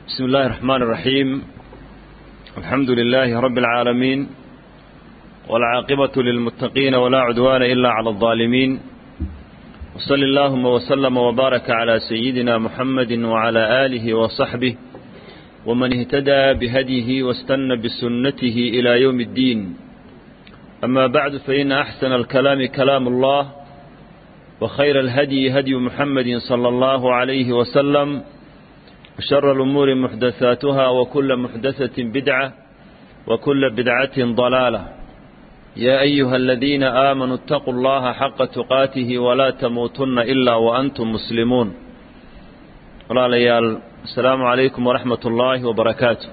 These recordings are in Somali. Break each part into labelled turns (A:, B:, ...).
A: بسم الله الرحمن الرحيم الحمد لله رب العالمين والعاقبة للمتقين ولا عدوان إلا على الظالمين وصل اللهم وسلم وبارك على سيدنا محمد وعلى آله وصحبه ومن اهتدى بهديه واستنى بسنته إلى يوم الدين أما بعد فإن أحسن الكلام كلام الله وخير الهدي هدي محمد صلى الله عليه وسلم وشر الأمور محدثاتها وكل محدثة بدعة وكل بدعة ضلالة يا أيها الذين آمنوا اتقوا الله حق تقاته ولا تموتن إلا وأنتم مسلمون ولا ليال السلام عليكم ورحمة الله وبركاته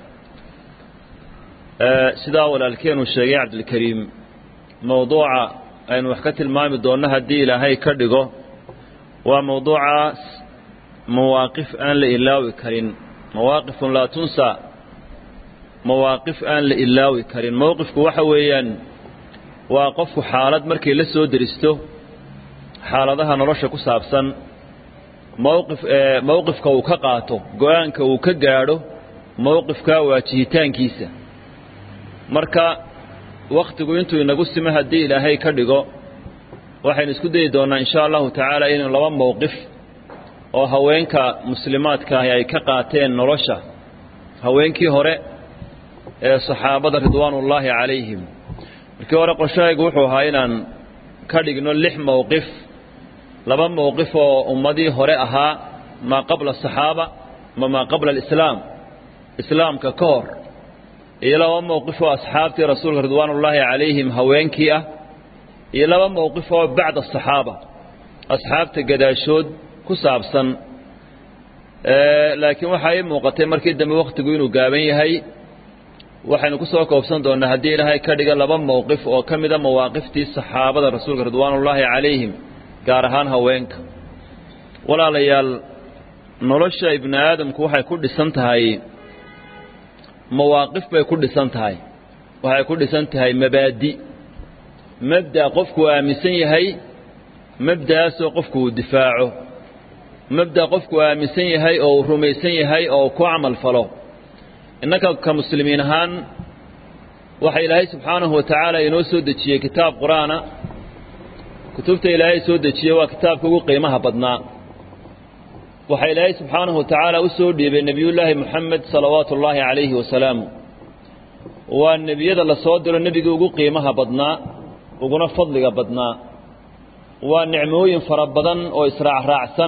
A: سدا walaalkeen uu sheegay cabdilkariim mowduuca aynu wax ka tilmaami doonno haddii ilaahay ka dhigo waa mowduucaas mawaaqif aan la ilaawi karin mawaaqifun laa tunsa mawaaqif aan la ilaawi karin mowqifku waxa weeyaan waa qofku xaalad markay la soo deristo xaaladaha nolosha ku saabsan mowqif mowqifka uu ka qaato go-aanka uu ka gaadho mowqifka waajihitaankiisa marka wakhtigu intuu inagu simo haddii ilaahay ka dhigo waxaynu isku dayi doonnaa insha allahu tacaala inuu laba mowqif oo haweenka muslimaadkaahi ay ka qaateen nolosha haweenkii hore ee saxaabada ridwaanullaahi calayhim markii hore qorshahaygu wuxuu ahaa inaan ka dhigno lix mowqif laba mowqif oo ummadii hore ahaa maa qabla asaxaaba ma maa qabla alislaam islaamka ka hor iyo laba mowqif oo asxaabtii rasuulka ridwaanullaahi calayhim haweenkii ah iyo laba mowqif oo bacda asaxaaba asxaabta gadaashood ku saabsan laakiin waxaa ii muuqatay markii dambe wakhtigu inuu gaaban yahay waxaynu ku soo koobsan doonnaa haddii ilaahay ka dhiga laba mowqif oo ka mida mawaaqiftii saxaabada rasuulka ridwaanullaahi calayhim gaar ahaan haweenka walaalayaal nolosha ibni aadamku waxay ku dhisan tahay mawaaqif bay ku dhisan tahay waxay ku dhisan tahay mabaadi mabda' qofku aaminsan yahay mabda'aasoo qofku uu difaaco mabda' qofku aaminsan yahay oo uu rumaysan yahay oo ku camal falo innaka ka muslimiin ahaan waxa ilaahay subxaanahu wa tacaala inoo soo dejiyey kitaab qur-aana kutubta ilaahay soo dejiyey waa kitaabka ugu qiimaha badnaa waxaa ilaahay subxaanahu wa tacaala u soo dhiibay nebiyullaahi moxamed salawaatu ullaahi calayhi wasalaamu waa nebiyada la soo diro nebigii ugu qiimaha badnaa uguna fadliga badnaa waa nicmooyin fara badan oo israacraacsan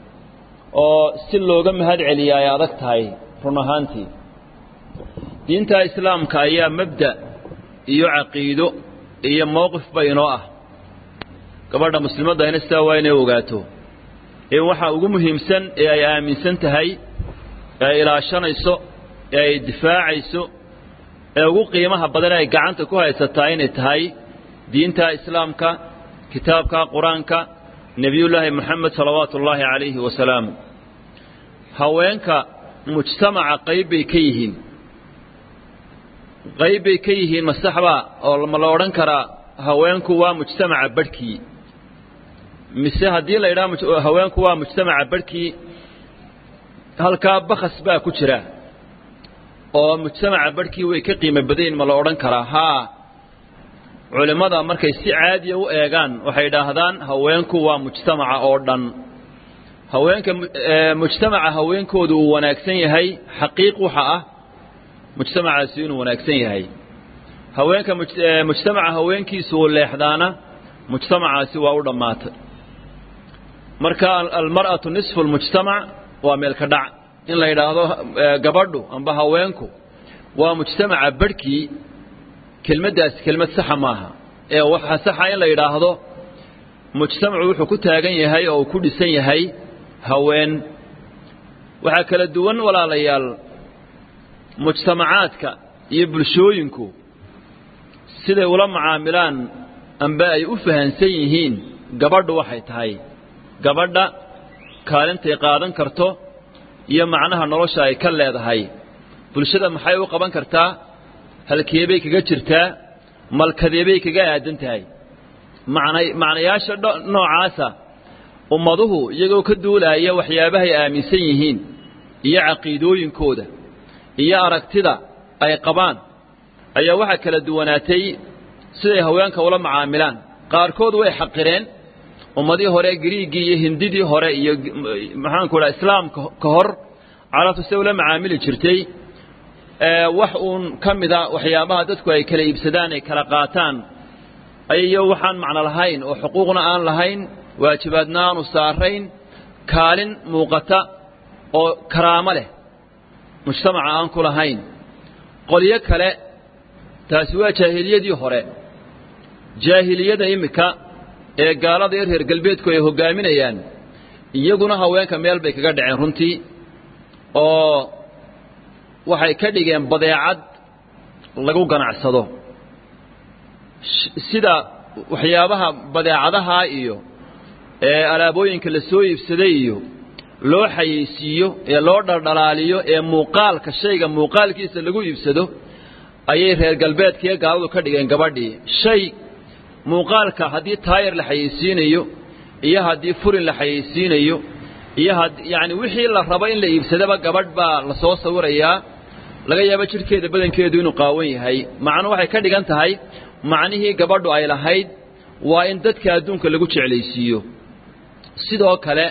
A: oo si looga mahad celiya ay adag tahay run ahaantii diinta islaamka ayaa mabda' iyo caqiido iyo mowqifba inoo ah gabadha muslimaddayna sidaa waa inay ogaato in waxaa ugu muhiimsan ee ay aaminsan tahay ee ay ilaashanayso ee ay difaacayso ee ugu qiimaha badan ay gacanta ku haysataa inay tahay diinta islaamka kitaabka qur-aanka nebiyullaahi moxamed salawaatu ullaahi calayhi wasalaamu haweenka mujtamaca qayb bay ka yihiin qayb bay ka yihiin masaxbaa oo ma la odhan karaa haweenku waa mujtamaca barhkii mise haddii la yidhaha haweenku waa mujtamaca barhkii halkaa bakhas baa ku jira oo mujtamaca barhkii way ka qiimo badayn ma la odhan karaa haa culimmada markay si caadiya u eegaan waxay idhaahdaan haweenku waa mujtamaca oo dhan haweenka mujtamaca haweenkoodu uu wanaagsan yahay xaqiiq waxa ah mujtamacaasi inuu wanaagsan yahay haweenka mujtamaca haweenkiisu uu leexdaana mujtamacaasi waa u dhammaatay marka almar'atu nisfu lmujtamac waa meelka dhac in la yidhaahdo gabadhu amba haweenku waa mujtamaca barhkii kelmaddaasi kelmad saxa maaha ee waxaa saxa in la yidhaahdo mujtamacu wuxuu ku taagan yahay oo uu ku dhisan yahay haween waxaa kala duwan walaalayaal mujtamacaadka iyo bulshooyinku siday ula macaamilaan amba ay u fahansan yihiin gabadhu waxay tahay gabadha kaalintay qaadan karto iyo macnaha nolosha ay ka leedahay bulshada maxay u qaban kartaa halkeebay kaga jirtaa malkadeebay kaga aadan tahay macna macnayaasha noocaasa ummaduhu iyagoo ka duulaaya waxyaabahay aaminsan yihiin iyo caqiidooyinkooda iyo aragtida ay qabaan ayaa waxaa kala duwanaatay siday haweenka ula macaamilaan qaarkood way xaqireen ummadii hore griigii iyo hindidii hore iyo maxaanku dhaha islaamka ka hor carabtu siday ula macaamili jirtay wax uun ka mida waxyaabaha dadku ay kala iibsadaan ay kala qaataan ayayo waxaan macno lahayn oo xuquuqna aan lahayn waajibaadna aanu saarayn kaalin muuqata oo karaamo leh mujtamaca aan ku lahayn qolyo kale taasi waa jaahiliyadii hore jaahiliyada iminka ee gaalada iyo reer galbeedku ay hoggaaminayaan iyaguna haweenka meel bay kaga dhaceen runtii oo waxay ka dhigeen badeecad lagu ganacsado sida waxyaabaha badeecadaha iyo ee alaabooyinka la soo iibsaday iyo loo xayeysiiyo ee loo dhaldhalaaliyo ee muuqaalka shayga muuqaalkiisa lagu iibsado ayay reer galbeedkiiyo gaaladu ka dhigeen gabadhii shay muuqaalka haddii taayar la xayeysiinayo iyo haddii furin la xayeysiinayo iyo had yacni wixii la rabo in la iibsadaba gabadh baa la soo sawirayaa laga yaabo jidhkeeda badankeedu inuu qaawan yahay macnu waxay ka dhigan tahay macnihii gabadhu ay lahayd waa in dadka adduunka lagu jeclaysiiyo sidoo kale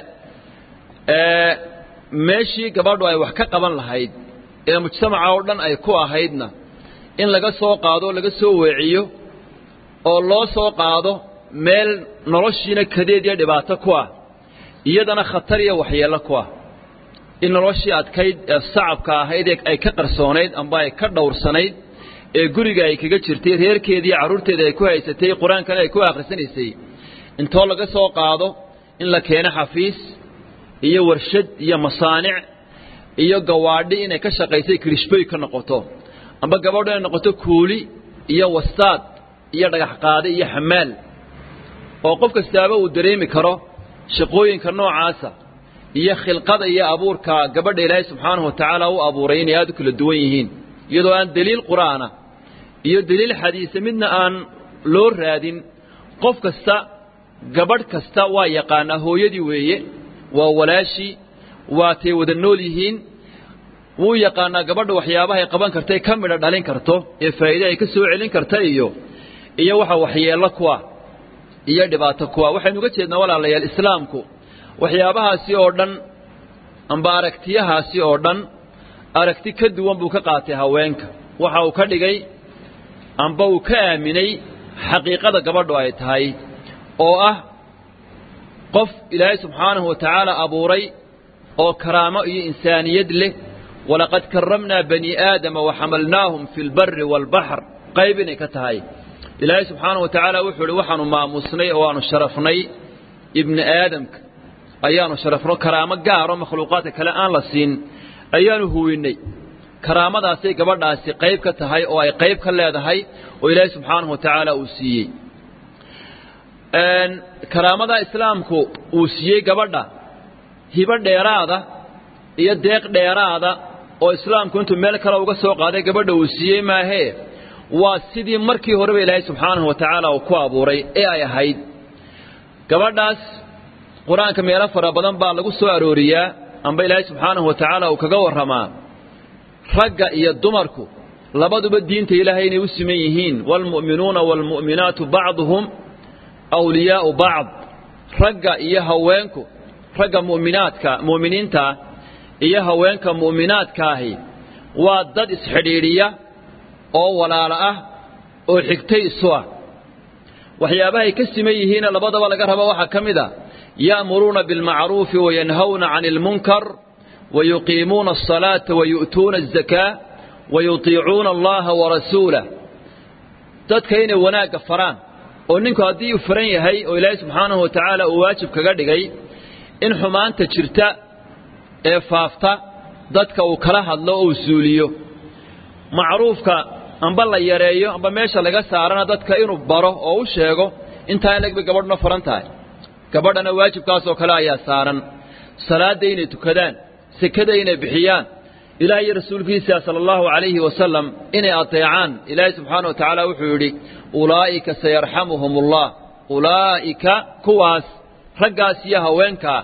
A: meeshii gabadhu ay wax ka qaban lahayd ee mujtamaca oo dhan ay ku ahaydna in laga soo qaado laga soo weeciyo oo loo soo qaado meel noloshiina kadeed iyo dhibaato ku ah iyadana khatar iyo waxyeello ku ah in noloshii adkayd ee sacabka ahayd ee ay ka qarsoonayd amba ay ka dhowrsanayd ee guriga ay kaga jirtay reerkeedii carruurteeda ay ku haysatay qur-aankana ay ku akhrisanaysay intoo laga soo qaado in la keeno xafiis iyo warshad iyo masaanic iyo gawaadhi inay ka shaqaysay kirishboy ka noqoto amba gabadhu inay noqoto kuuli iyo wastaad iyo dhagax qaade iyo xamaal oo qof kastaaba uu dareemi karo shaqooyinka noocaasa iyo khilqada iyo abuurka gabadha ilaahay subxaanahu wa tacaala u abuuray inay aad u kala duwan yihiin iyadoo aan deliil qur'aana iyo deliil xadiise midna aan loo raadin qof kasta gabadh kasta waa yaqaanaa hooyadii weeye waa walaashii waatay wada nool yihiin wuu yaqaanaa gabadha waxyaabahay qaban kartay ka midha dhalin karto ee faa'iide ay ka soo celin karta iyo iyo waxa waxyeello kuwa iyo dhibaato kuwa waxaynu uga jeednaa walaalayaal islaamku waxyaabahaasi oo dhan amba aragtiyahaasi oo dhan aragti ka duwan buu ka qaatay haweenka waxa uu ka dhigay amba uu ka aaminay xaqiiqada gabadhu ay tahay oo ah qof ilaahay subxaanahu wa tacaala abuuray oo karaamo iyo insaaniyad leh walaqad karamnaa bani aadama waxamalnaahum fi lbari waalbaxr qayb inay ka tahay ilaahay subxaanahu wa tacaala wuxuu ihi waxaanu maamusnay oo aanu sharafnay ibni aadamka ayaanu sharafno karaamo gaaro makhluuqaadka kale aan la siin ayaanu huwinnay karaamadaasay gabadhaasi qayb ka tahay oo ay qayb ka leedahay oo ilaahay subxaanahu wa tacaala uu siiyey karaamada islaamku uu siiyey gabadha hibo dheeraada iyo deeq dheeraada oo islaamku intuu meel kale uga soo qaaday gabadha uu siiyey maahee waa sidii markii horeba ilaahay subxaanahu wa tacaala uu ku abuuray ee ay ahayd gabadhaas qur-aanka meelo fara badan baa lagu soo arooriyaa amba ilaahay subxaanahu wa tacaala uu kaga warramaa ragga iyo dumarku labaduba diinta ilaahay inay u siman yihiin waalmu'minuuna waalmu'minaatu bacduhum awliyaa'u bacd ragga iyo haweenku ragga mu'minaadka mu'miniintaa iyo haweenka mu'minaadkaahi waa dad isxidhiidhiya oo walaalo ah oo xigtay isu ah waxyaabahay ka siman yihiina labadaba laga rabo waxaa ka mid a ya'muruuna bilmacruufi wayanhawna cani almunkar wayuqiimuuna asalaata wayu'tuuna azakaa wayutiicuuna allaha warasuulah dadka inay wanaagga faraan oo ninku haddii uu faran yahay oo ilaahay subxaanahu wa tacaala uu waajib kaga dhigay in xumaanta jirta ee faafta dadka uu kala hadlo oo uu suuliyo macruufka amba la yareeyo amba meesha laga saarana dadka inuu baro oo u sheego intaa in lagbay gabadhuna faran tahay gabadhana waajibkaasoo kale ayaa saaran salaadda inay tukadaan sekada inay bixiyaan ilaah iyo rasuulkiisa sala allahu calayhi wasalam inay ateecaan ilaahay subxaana wa tacaala wuxuu yidhi ulaa'ika sayarxamuhum ullah ulaa'ika kuwaas raggaas iyo haweenkaa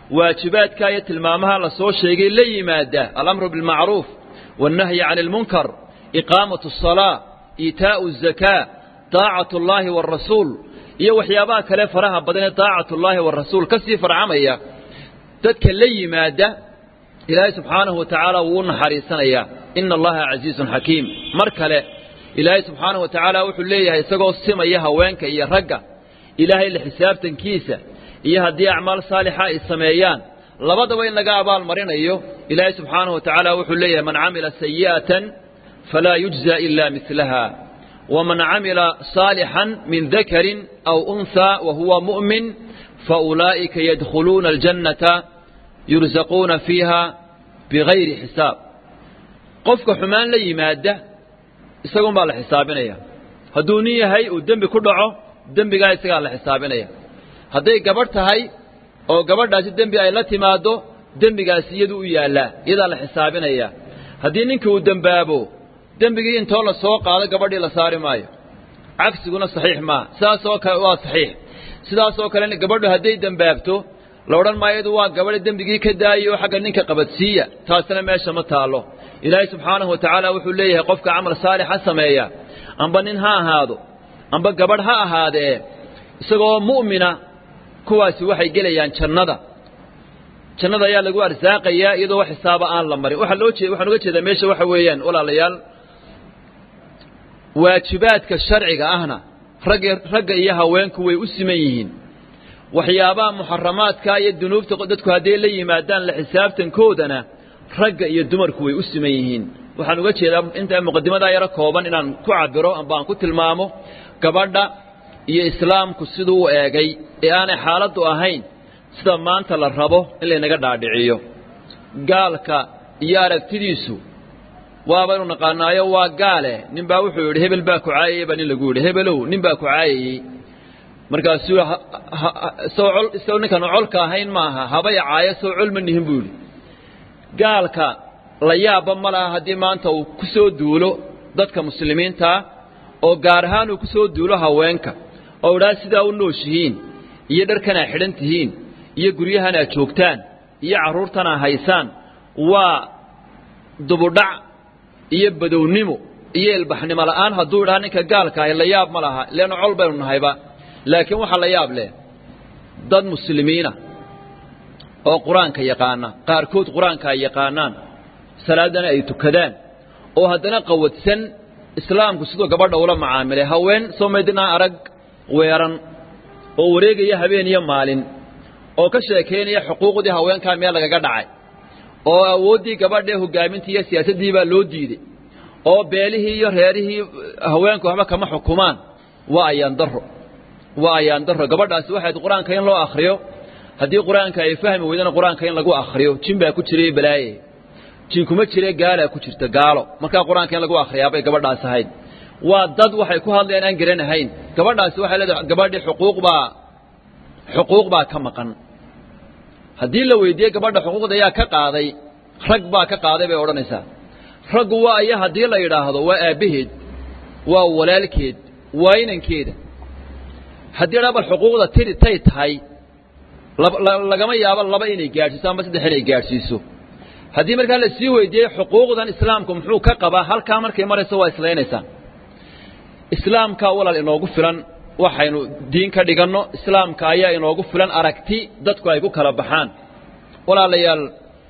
A: waajibaadka iyo tilmaamaha la soo sheegay la yimaada alamru bilmacruuf wاnnahyi can اlmunkar iqaamaة الصalaaة iitaa'u الzakaa طaacaة اllahi wاrasuul iyo waxyaabaha kale faraha badan ee طaacaة اllahi wاrasuul ka sii farcamaya dadka la yimaada ilaahay subxaanahu wa tacaala wuu u naxariisanayaa ina allaha casiizun xakiim mar kale ilaahay subxaanahu wa tacaala wuxuu leeyahay isagoo simaya haweenka iyo ragga ilaahay la xisaabtankiisa iyo haddii acmaal saalixa ay sameeyaan labadaba in laga abaal marinayo ilaahay subxaanahu wa tacaala wuxuu leeyahay man camila sayi'atan falaa yujza ila milaha waman camila saalixan min dakarin aw unhaa wa huwa mu'min faulaa'ika yadkhuluuna aljannata yursaquuna fiiha bigayri xisaab qofka xumaan la yimaada isagun baa la xisaabinaya hadduu nin yahay uu dembi ku dhaco dembigaa isagaa la xisaabinaya hadday gabadh tahay oo gabadhaasi dembi ay la timaaddo dembigaasi iyadu u yaallaa iyadaa la xisaabinaya haddii ninkii uu dembaabo dembigii intoo la soo qaado gabadhii la saari maayo cagsiguna saxiix maaha sidaasoo kale waa saxiix sidaasoo kale gabadhu hadday dembaabto la odhan maayo iyadu waa gabadha dembigii ka daayay oo xagga ninka qabadsiiya taasina meesha ma taallo ilaahay subxaanahu wa tacaala wuxuu leeyahay qofka camal saalixa sameeya amba nin ha ahaado amba gabadh ha ahaadee isagoo mu'mina kuwaasi waxay gelayaan jannada jannada ayaa lagu arsaaqayaa iyadoo wax xisaaba aan la marin waxaa loo jeed waxaan uga jeedaa meesha waxa weeyaan walaalayaal waajibaadka sharciga ahna ragga ragga iyo haweenku way u siman yihiin waxyaabaha muxaramaadka iyo dunuubta dadku hadday la yimaadaan la xisaabtankoodana ragga iyo dumarku way u siman yihiin waxaan uga jeedaa inta muqadimadaa yaro kooban inaan ku cabiro amba aan ku tilmaamo gabadha iyo islaamku siduu u eegay ee aanay xaaladdu ahayn sida maanta la rabo in laynaga dhaadhiciyo gaalka iyo aragtidiisu waabaynu naqaanaayo waa gaale nin baa wuxuu yidhi hebel baa ku caayayey baa nin lagu yidhi hebelow nin baa ku caayayey markaasuu isagoo ninkaanu colka ahayn maaha habay caayo soo col ma nihin buu yidhi gaalka la yaabba ma laha haddii maanta uu ku soo duulo dadka muslimiintaa oo gaar ahaan uu ku soo duulo haweenka oo idhaa sidaa u nooshihiin iyo dharkanaa xidhan tihiin iyo guryahanaa joogtaan iyo carruurtanaa haysaan waa dubudhac iyo badownimo iyo ilbaxnimo la'aan hadduu idhaha ninka gaalka ahi la yaab ma laha leanna col baynu nahayba laakiin waxaa la yaab leh dad muslimiina oo qur-aanka yaqaana qaarkood qur-aanka ay yaqaanaan salaadana ay tukadaan oo haddana qawadsan islaamku siduu gabadha ula macaamilay haween soo maydinaa arag weeran oo wareegaya habeen iyo maalin oo ka sheekaynaya xuquuqdii haweenkaa meel lagaga dhacay oo awooddii gabadhaee hoggaamintii iyo siyaasaddii baa loo diiday oo beelihii iyo reerihii haweenku waxba kama xukumaan waa ayaan daro waa ayaan daro gabadhaasi waxayd qur-aanka in loo akhriyo haddii qur-aanka ay fahmi weydana qur-aanka in lagu akhriyo jin baa ku jiray balaaye jin kuma jire gaalaa ku jirta gaalo markaa qur-aanka in lagu akhriyaabay gabadhaas ahayd waa dad waxay ku hadlayaan aan garanahayn gabadhaasi waxay leedahay gabadhii xuquuq baa xuquuq baa ka maqan haddii la weydiiyey gabadha xuquuqda ayaa ka qaaday rag baa ka qaaday bay odhanaysaa raggu waa iyo haddii la yidhaahdo waa aabbaheed waa walaalkeed waa inankeeda haddii dhaa bal xuquuqda tiri tay tahay lagama yaabo laba inay gaadhsiiso ama saddex inay gaadhsiiso haddii markaa la sii weydiiyey xuquuqdan islaamku muxuu ka qabaa halkaa markay marayso waa islaynaysaa islaamkaa walaal inoogu filan waxaynu diin ka dhiganno islaamka ayaa inoogu filan aragti dadku ay ku kala baxaan walaalayaal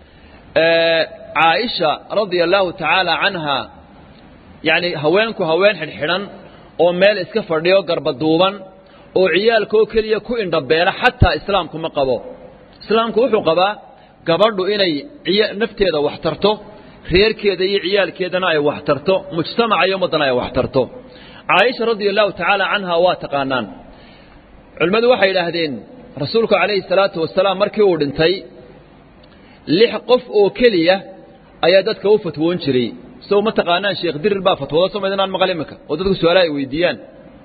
A: caaisha radia allaahu tacaala canha yacni haweenku haween xidhxidhan oo meel iska fadhiyo garbaduuban oo ciyaalkoo keliya ku indhabeela xataa islaamku ma qabo islaamku wuxuu qabaa gabadhu inay nafteeda wax tarto reerkeeda iyo ciyaalkeedana ay wax tarto mujtamaca iyo ummaddana ay wax tarto caaisha radia allahu tacaala canha waa taqaanaan culimmadu waxay idhaahdeen rasuulku calayhi salaatu wasalaam markii uu dhintay lix qof oo keliya ayaa dadka u fatwoon jiray sow ma taqaanaan sheekh dirir baa fatwooda soo maydinaan maqal iminka oo dadku su-aalaha ay weydiiyaan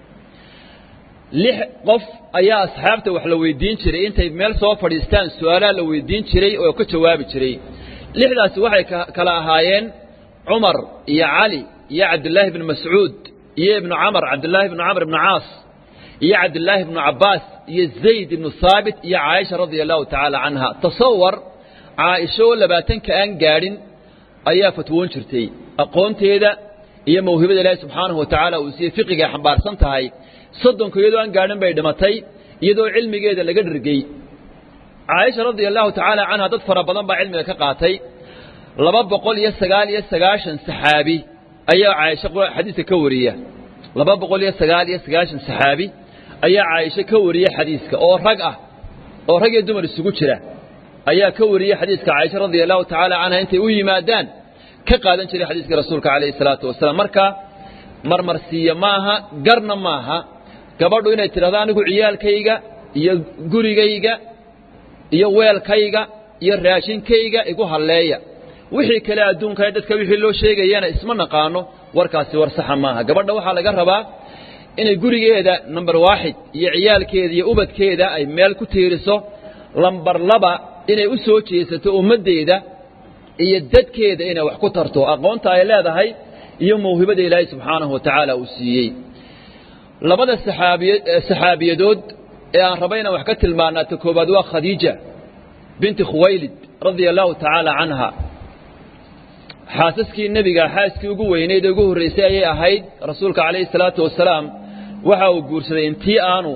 A: lix qof ayaa asxaabta wax la weydiin jiray intay meel soo fadhiistaan su-aalaha la weydiin jiray oo ka jawaabi jiray lixdaasi waxay kala ahaayeen cumar iyo cali iyo cabdillaahi bni mascuud iyo ibnu camar cabdillaahi ibnu camr ibnu caas iyo cabdillaahi ibnu cabbaas iyo zayd ibnu haabit iyo caaisha radia allahu tacaala canha tasawar caaisha oo labaatanka aan gaadhin ayaa fatwoon jirtay aqoonteeda iyo mawhibada ilaahi subxaanahu wa tacaala uu siiyey fiqiga ay xambaarsan tahay soddonka iyadoo aan gaadhin bay dhimatay iyadoo cilmigeeda laga dhergey caaisha radia allahu tacaala canha dad fara badan baa cilmiga ka qaatay laba boqol iyo sagaal iyo sagaashan saxaabi ayaa caaisha xadiiska ka wariya laba boqol iyo sagaal iyo sagaashan saxaabi ayaa caaisha ka wariya xadiiska oo rag ah oo rag iyo dumar isugu jira ayaa ka wariyey xadiiska caaisha radia allahu tacaala canha intay u yimaadaan ka qaadan jiray xadiiska rasuulka calayhi salaatu wasalaam marka marmarsiiya maaha garna maaha gabadhu inay tidhahdo anigu ciyaalkayga iyo gurigayga iyo weelkayga iyo raashinkayga igu halleeya wixii kale adduunka dadka wixii loo sheegayana isma naqaano warkaasi war saxa maaha gabadha waxaa laga rabaa inay gurigeeda number waaxid iyo ciyaalkeeda iyo ubadkeeda ay meel ku tiiriso lambar laba inay u soo jeesato ummaddeeda iyo dadkeeda inay wax ku tarto aqoonta ay leedahay iyo mawhibada ilaahay subxaanahu wa tacaala uu siiyey labada saxaabiy saxaabiyadood ee aan raba inaan wax ka tilmaanaa ta koowaad waa khadiija binti khuwaylid radia allahu tacaala canha xaasaskii nebiga xaaskii ugu weyneyd ee ugu horraysay ayay ahayd rasuulka calayhi salaatu wasalaam waxa uu guursaday intii aanu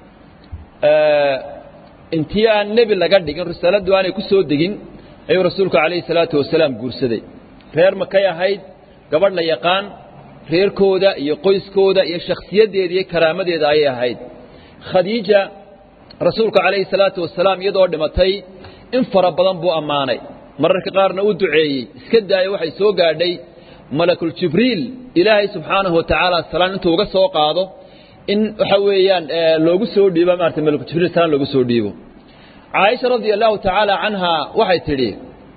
A: intii aan nebi laga dhigin risaaladdu aanay ku soo degin ayuu rasuulku calayhi salaatu wasalaam guursaday reer makay ahayd gabadh la yaqaan reerkooda iyo qoyskooda iyo shakhsiyaddeeda iyo karaamadeeda ayay ahayd khadiija rasuulka calayhi salaatu wasalaam iyadoo dhimatay in fara badan buu ammaanay mararka qaarna u duceeyey iska daaya waxay soo gaadhay malakul jibriil ilaahay subxaanahu wa tacaala salaan intuu uga soo qaado in waxa weeyaan loogu soo dhiibo maarata malakul jibriil salaan loogu soo dhiibo caaisha radia allahu tacaala canha waxay tidhi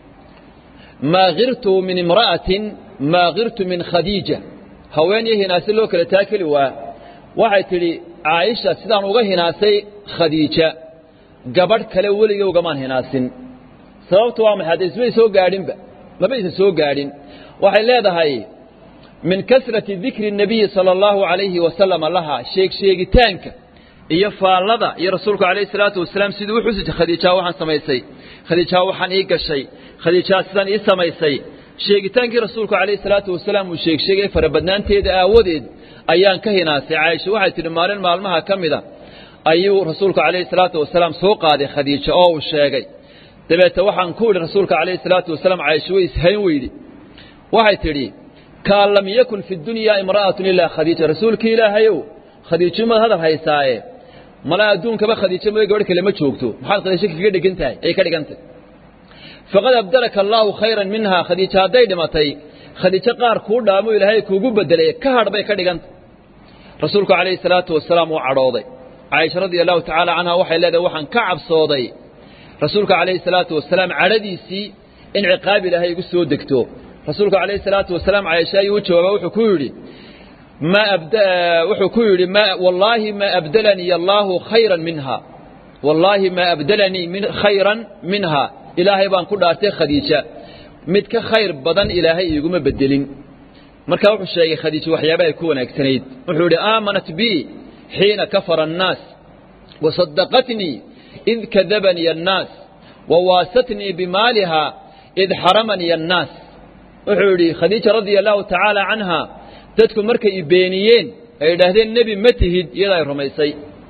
A: maa kirtu min imra'atin maa kirtu min khadiija haweenyo hinaase loo kala taakeli waa waxay tidhi caaisha sidaan uga hinaasay khadiija gabadh kale weligay ugamaan hinaasin sababtu waa maxay hadda ismay soo gaadhinba maba isa soo gaadhin waxay leedahay min kasrati dikri الnabiyi salى اllahu عalayhi wasalama laha sheeg sheegitaanka iyo faallada iyo rasuulku calayhi salaatu wasalaam siduu u xusi khadiijaa waxaan samaysay khadiijaa waxaan ii gashay khadiijaa sidaan ii samaysay sheegitaankii rasuulku calayhi salaatu wasalaam uu sheeg sheegay farabadnaanteeda aawadeed ayaan ka hinaasay caaisha waxay tidhi maalin maalmaha ka mida ayuu rasuulku calayhi salaatu wasalaam soo qaaday khadiija oo uu sheegay dabeete waxaan ku idhi rasuulka calayhi salaatu wasalaam caaisha way ishayn weydi waxay tidhi kaan lam yakun fi dunyaa imra'atun ilaa khadiija rasuulkii ilaahayow khadiijo maad hadal haysaaye mala adduunkaba khadiijo mada gabadh kale ma joogto maxaad khadiijo kaga dhigan tahay ay ka dhigantay faqad abdalaka allaahu khayran minhaa khadiijo hadday dhimatay khadiijo qaar kuu dhaamo ilaahay kuugu bedelay ka hadh bay ka dhigantay rasuulku calayhi salaatu wasalaam wuu cadhooday caaisha radia allahu tacaala canha waxay leedahay waxaan ka cabsooday rasuulka calayhi salaatu wasalaam cadhadiisii in ciqaab ilaahay igu soo degto rasuulku calayhi salaatu wasalaam caaisha ayuu u jawaaba wuxuu ku yidhi ma wuxuu ku yidhi ma wallaahi ma abdalanii allaahu khayran minha wallaahi ma abdalanii min khayran minha ilaahay baan ku dhaartay khadiija mid ka khayr badan ilaahay iiguma bedelin markaa wuxuu sheegay khadiija waxyaaba ay ku wanaagsanayd wuxuu yidhi aamanat bi xiina kafara annaas wasadaqatnii id kadabanii annaas wawaasatnii bimaaliha id xaramanii annaas wuxuu yidhi khadiija radia allahu tacaala canha dadku markay i beeniyeen ay idhaahdeen nebi ma tihid iyada ay rumaysay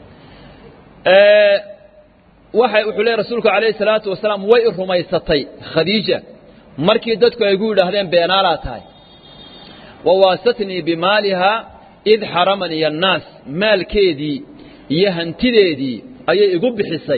A: waxay wuxuu leey rasuulku calayhi salaatu wasalaam way i rumaysatay khadiija markii dadku ay gu yidhaahdeen beenaalaa tahay wawaasatnii bimaaliha id xaramanii annaas maalkeedii iyo hantideedii ayay igu bixisay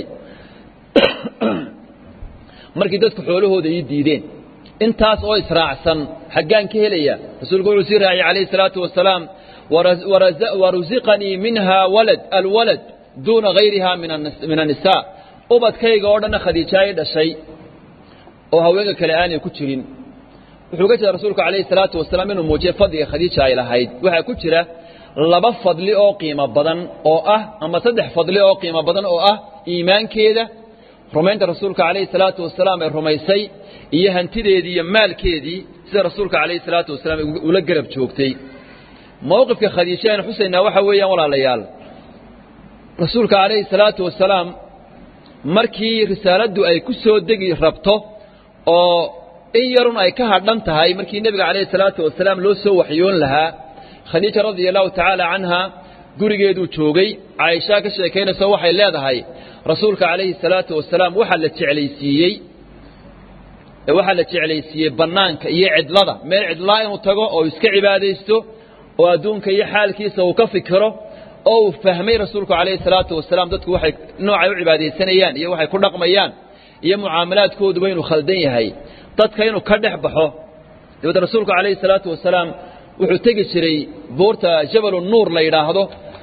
A: markii dadku xoolahooda ii diideen intaas oo israacsan xaggaan ka helaya rasuulku wuxuu sii raaciyey calayhi salaatu wasalaam warusiqanii minha walad alwalad duuna gayriha min annisaa ubadkayga oo dhanna khadiija ay dhashay oo haweenka kale aanay ku jirin wuxuu ga jeeda rasuulku calayhi salaatu wasalaam inuu muujiyey fadliga khadiija ay lahayd waxaa ku jira laba fadli oo qiimo badan oo ah ama saddex fadli oo qiimo badan oo ah iimaankeeda rumaynta rasuulka calayhi salaatu wasalaam ee rumaysay iyo hantideedii iyo maalkeedii sida rasuulka calayhi salaatu wasalaam ula garab joogtay mowqifka khadiija aynu xusaynaa waxa weeyaan walaalayaal rasuulka calayhi salaatu wasalaam markii risaaladdu ay ku soo degi rabto oo in yarun ay ka hadhan tahay markii nebiga calayhi salaatu wasalaam loo soo waxyoon lahaa khadiija radia allahu tacaala canha gurigeeduu joogay caaishaa ka sheekaynayso waxay leedahay rasuulka calayhi salaatu wasalaam waxaa la jeclaysiiyey waxaa la jeclaysiiyey bannaanka iyo cidlada meel cidlaa inuu tago oo iska cibaadaysto oo adduunka iyo xaalkiisa uu ka fikiro oo uu fahmay rasuulku calayhi salaatu wasalaam dadku waxay noocay u cibaadaysanayaan iyo waxay ku dhaqmayaan iyo mucaamalaadkooduba inuu khaldan yahay dadka inuu ka dhex baxo dabeed rasuulku calayhi salaatu wasalaam wuxuu tegi jiray buurta jabalu nuur la yidhaahdo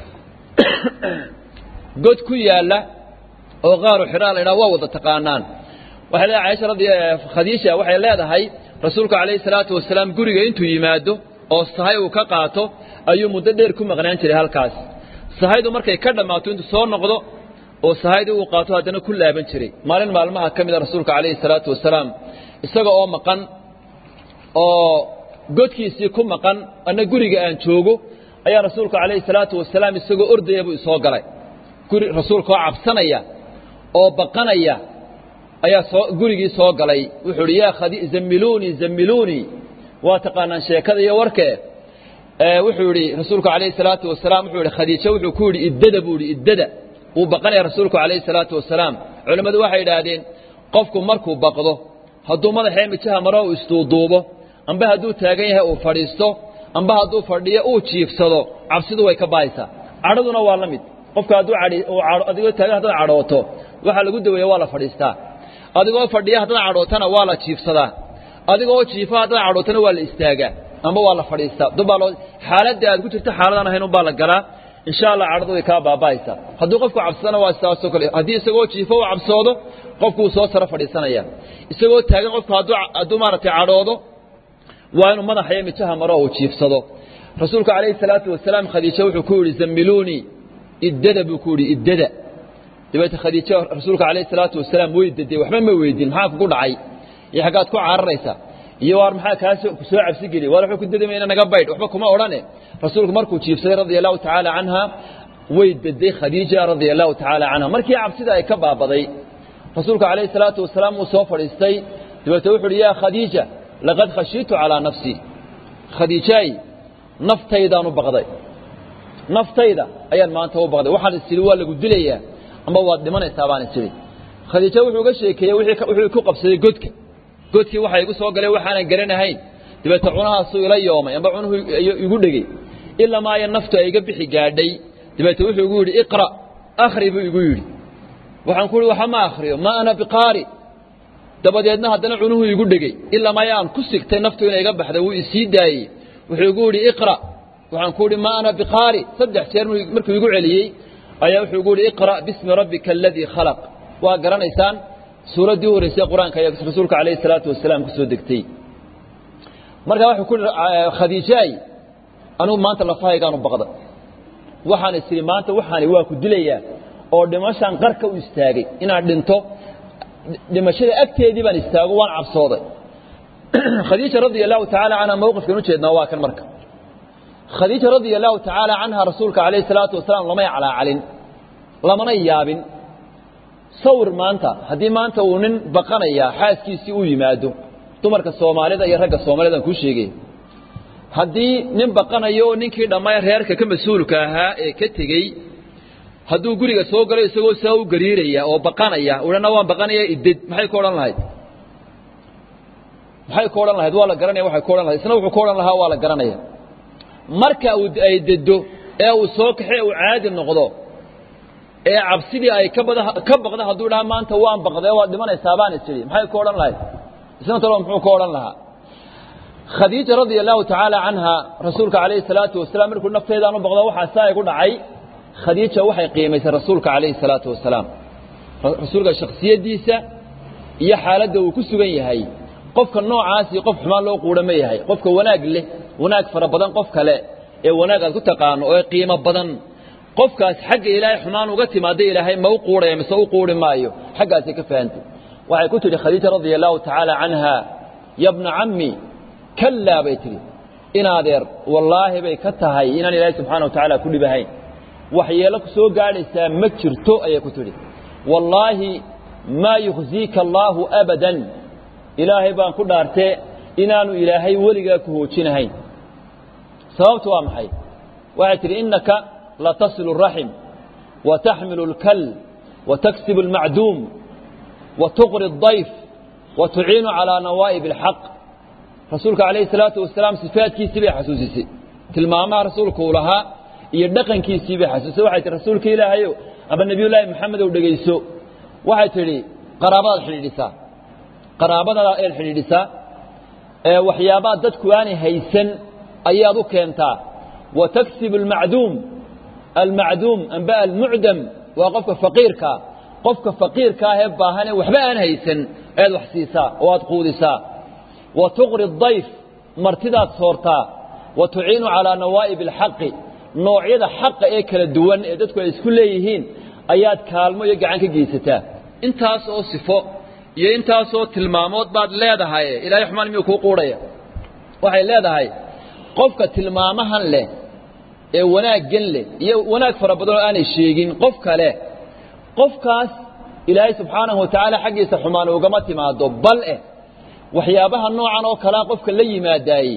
A: god ku yaalla oo qaaru xidhaa la yidhahdo waa wada taqaanaan waxay leedahay caisha radi khadiija waxay leedahay rasuulku calayhi salaatu wasalaam guriga intuu yimaado oo sahay uu ka qaato ayuu muddo dheer ku maqnaan jiray halkaas sahaydu markay ka dhammaato intuu soo noqdo oo sahaydii uu qaato haddana ku laaban jiray maalin maalmaha ka mid a rasuulka calayhi salaatu wasalaam isaga oo maqan oo godkiisii ku maqan anna guriga aan joogo ayaa rasuulku calayhi salaatu wasalaam isagoo ordaya buu isoo galay guri rasuulka oo cabsanaya oo baqanaya ayaa soo gurigii soo galay wuxuu idhi yaa khadi zammiluunii zammiluunii waa taqaanaan sheekada iyo warkee wuxuu yidhi rasuulku calayhi salaatu wasalaam wuxuu yidhi khadiijo wuxuu ku yidhi iddada buu yidhi iddada wuu baqanaya rasuulku calayhi salaatu wasalaam culimmadu waxay yidhaahdeen qofku markuu baqdo hadduu madaxee mijaha maro uu isduuduubo amba hadduu taagan yahay uu fadhiisto amba hadduu fadhiyo uu jiifsado cabsidu way ka baaysaa cadhaduna waa la mid qofka hadduu adigoo taagan haddaad cadhooto waxaa lagu daweeya waa la fadhiistaa adigoo fadhiya haddaad cadhootana waa la jiifsadaa adigoo jiifa haddaad cadhootana waa la istaagaa amba waa la fadhiistaa dubbaa loo xaaladda aad ku jirto xaaladaan ahayn unbaa la galaa insha allah cadhadu way kaa baaba'aysaa hadduu qofku cabsadana waa sidaasoo kale haddii isagoo jiifo uu cabsoodo qofku wuu soo saro fadhiisanaya isagoo taagan qofku hadduu hadduu maaragtay cadhoodo waa inuu madaxa iyo mijaha maro uu jiifsado rasuulku calayhi salaatu wasalaam khadiijo wuxuu ku yidhi zammiluunii iddada buu ku yidhi iddada dabeete khadiijo rasuulka calayhi salaatu wasalaam way daday waxba ma weydin maxaa kugu dhacay iyo xaggaad ku cararaysa iyo waar maxaa kaa soo cabsi geliy waar wuxuu ku dadamayna naga baydh waxba kuma odhane rasuulku markuu jiifsaday radia allahu tacaala canha way daday khadiija radia allahu tacaala canha markii cabsida ay ka baabaday rasuulku calayhi salaatu wasalaam uu soo fadhiistay dabeete wuxu uhi yaa khadiija laqad khashiitu calaa nafsii khadiijaay naftaydaan u baqday naftayda ayaan maanta u baqday waxaan is idhi waa lagu dilayaa amba waad dhimanaysaa baan is idhi khadiijo wuxuu uga sheekeeyey wuxuu ku qabsaday godka godkii waxa igu soo galay waxaanan garanahayn dabeete cunahaasuu ila yoomay amba cunuhu igu dhegey ilaa maaya naftu ay iga bixi gaadhay dabeete wuxuu igu yidhi iqra akhri buu igu yidhi waxaan ku uhi waxa ma akhriyo ma ana biqaari dabadeedna haddana cunuhu igu dhegey ilaa maaya aan ku sigtay naftu inay iga baxda wuu isii daayey wuxuu igu yidhi iqra waxaan ku uhi ma ana biqaari saddex jeer markuu igu celiyey ayaa wuxuu igu yidhi iqra bismi rabbika aladii khalaq waa garanaysaan suuraddii u horreysay qur-aanka ayaa rasuulka calayhi salaatu wasalaam ku soo degtay markaa wuxuu ku yihi khadiijaay anugu maanta lafahaygaanu baqda waxaan is idhi maanta waxaani waa ku dilayaa oo dhimashaan qarka u istaagay inaad dhinto dhimashada agteedii baan istaago waan cabsooday khadiija radia allahu tacaala canha mowqifkan u jeednaa waa kan marka khadiija radia allahu tacaala canha rasuulka calayhi salaatu wasalaam lamay calaacalin lamana yaabin sawir maanta haddii maanta uu nin baqanayaa xaaskiisii u yimaado dumarka soomaalida iyo ragga soomaalida aan kuu sheegay haddii nin baqanayo oo ninkii dhammaan reerka ka mas-uulka ahaa ee ka tegey hadduu guriga soo galo isagoo saa u gariiraya oo baqanaya udhana waan baqanaya ided maxay ku odhan lahayd maxay ku odhan lahayd waa la garanaya waxay ku odhan lahayd isna wuxuu ku odhan lahaa waa la garanaya marka uu ay dedo ee uu soo kaxe uu caadi noqdo ee cabsidii ay ka bada ka baqda hadduu dhaha maanta waan baqday waad dhimanaysaa baan is idhi maxay ku odhan lahayd isna talo muxuu ku odhan lahaa khadiija radia allahu tacaala canha rasuulka calayhi salaatu wasalaam markuu nafteedaan u baqdo waxaa saa igu dhacay khadiija waxay qiimaysay rasuulka calayhi salaatu wasalaam rasuulka shakhsiyaddiisa iyo xaaladda uu ku sugan yahay qofka noocaasi qof xumaan loo quudha ma yahay qofka wanaag leh wanaag fara badan qof kale ee wanaag aad ku taqaano oo qiimo badan qofkaas xagga ilaahay xumaan uga timaada ilaahay ma u quudhaya mise u quudhi maayo xaggaasay ka fahantay waxay ku tidhi khadiija radia allahu tacaala canha ya bna cammi kallaa bay tidhi in adeer wallaahi bay ka tahay inaan ilaahay subxana wa tacaala ku dhibahayn waxyeelo ku soo gaadhaysaa ma jirto ayay ku tidhi wallaahi maa yukhziika allaahu abadan ilaahay baan ku dhaartee inaanu ilaahay weligaa ku hoojinahayn sababtu waa maxay waxay tidhi innaka latasilu الraxim wataxmilu اlkal wataksibu اlmacduum watuqri الضayf watuciinu calىa nawaa'ib اlxaq rasuulka calayhi الsalaatu wasalaam sifaadkiisii bay xasuusisay tilmaamaha rasuulku uu lahaa iyo dhaqankiisii bay xasuusisay waxay tihi rasuulka ilaahayow aba nebiyullaahi maxamedow dhegayso waxay tidhi qaraabadaad xidhiidhisaa qaraabadaada eed xidhiidhisaa ee waxyaabaha dadku aanay haysan ayaad u keentaa wa taksibu almacduum almacduum amba almucdam waa qofka faqiirkaa qofka faqiirka ahee baahanee waxba aan haysan eed wax siisaa oo aad quudisaa wa tuqri dayf martidaad soortaa wa tuciinu calaa nawaa'ib alxaqi noocyada xaqa ee kala duwan ee dadku ay isku leeyihiin ayaad kaalmo iyo gacan ka geysataa intaas oo sifo iyo intaasoo tilmaamood baad leedahay ilahay xumaan miyuu kuu quudhaya waxay leedahay qofka tilmaamahan leh ee wanaaggan leh iyo wanaag fara badan oo aanay sheegin qof kale qofkaas ilaahay subxaanahu watacaala xaggiisa xumaan ugama timaado bal eh waxyaabaha noocan oo kalea qofka la yimaadaayey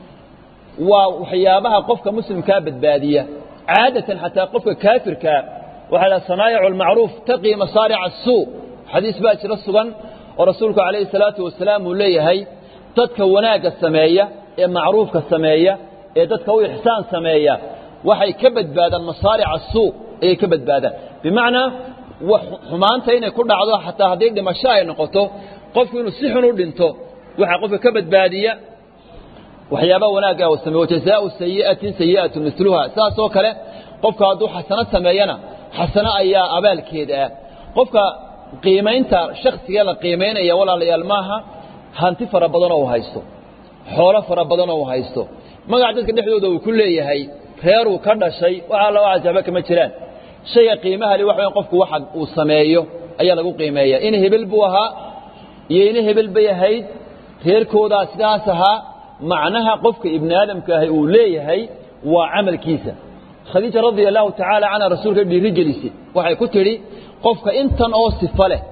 A: waa waxyaabaha qofka muslimkaa badbaadiya caadatan xataa qofka kaafirkaa waxaa dhaha sanaa'icu almacruuf taqii masaarica asuu xadiis baa jiro sugan oo rasuulku calayhi salaatu wasalaam uu leeyahay dadka wanaagga sameeya ee macruufka sameeya ee dadka u ixsaan sameeya waxay ka badbaadaan masaaric asuu ayay ka badbaadaan bimacnaa xumaanta inay ku dhacdo xataa haddii dhimasho ay noqoto qofku inuu si xun u dhinto waxaa qofka ka badbaadiya waxyaabaha wanaagga uu sameeyo wajazaau sayi'atin sayi'atu miluha saasoo kale qofka hadduu xasano sameeyana xasano ayaa abaalkeeda ah qofka qiimaynta shaksiga la qiimaynaya walaalayaal maaha hanti fara badanoo uu haysto xoolo fara badanoo uu haysto magac dadka dhexdooda uu ku leeyahay reeruu ka dhashay waxaa la waxba kama jiraan shayga qiimaha li waxa weyn qofku waxa uu sameeyo ayaa lagu qiimeeya in hebel buu ahaa iyo ina hebel bay ahayd reerkoodaa sidaas ahaa macnaha qofka ibni aadamka ahi uu leeyahay waa camalkiisa khadiija radia allahu tacaala canha rasuulka dhiiri gelisay waxay ku tidhi qofka intan oo sifo leh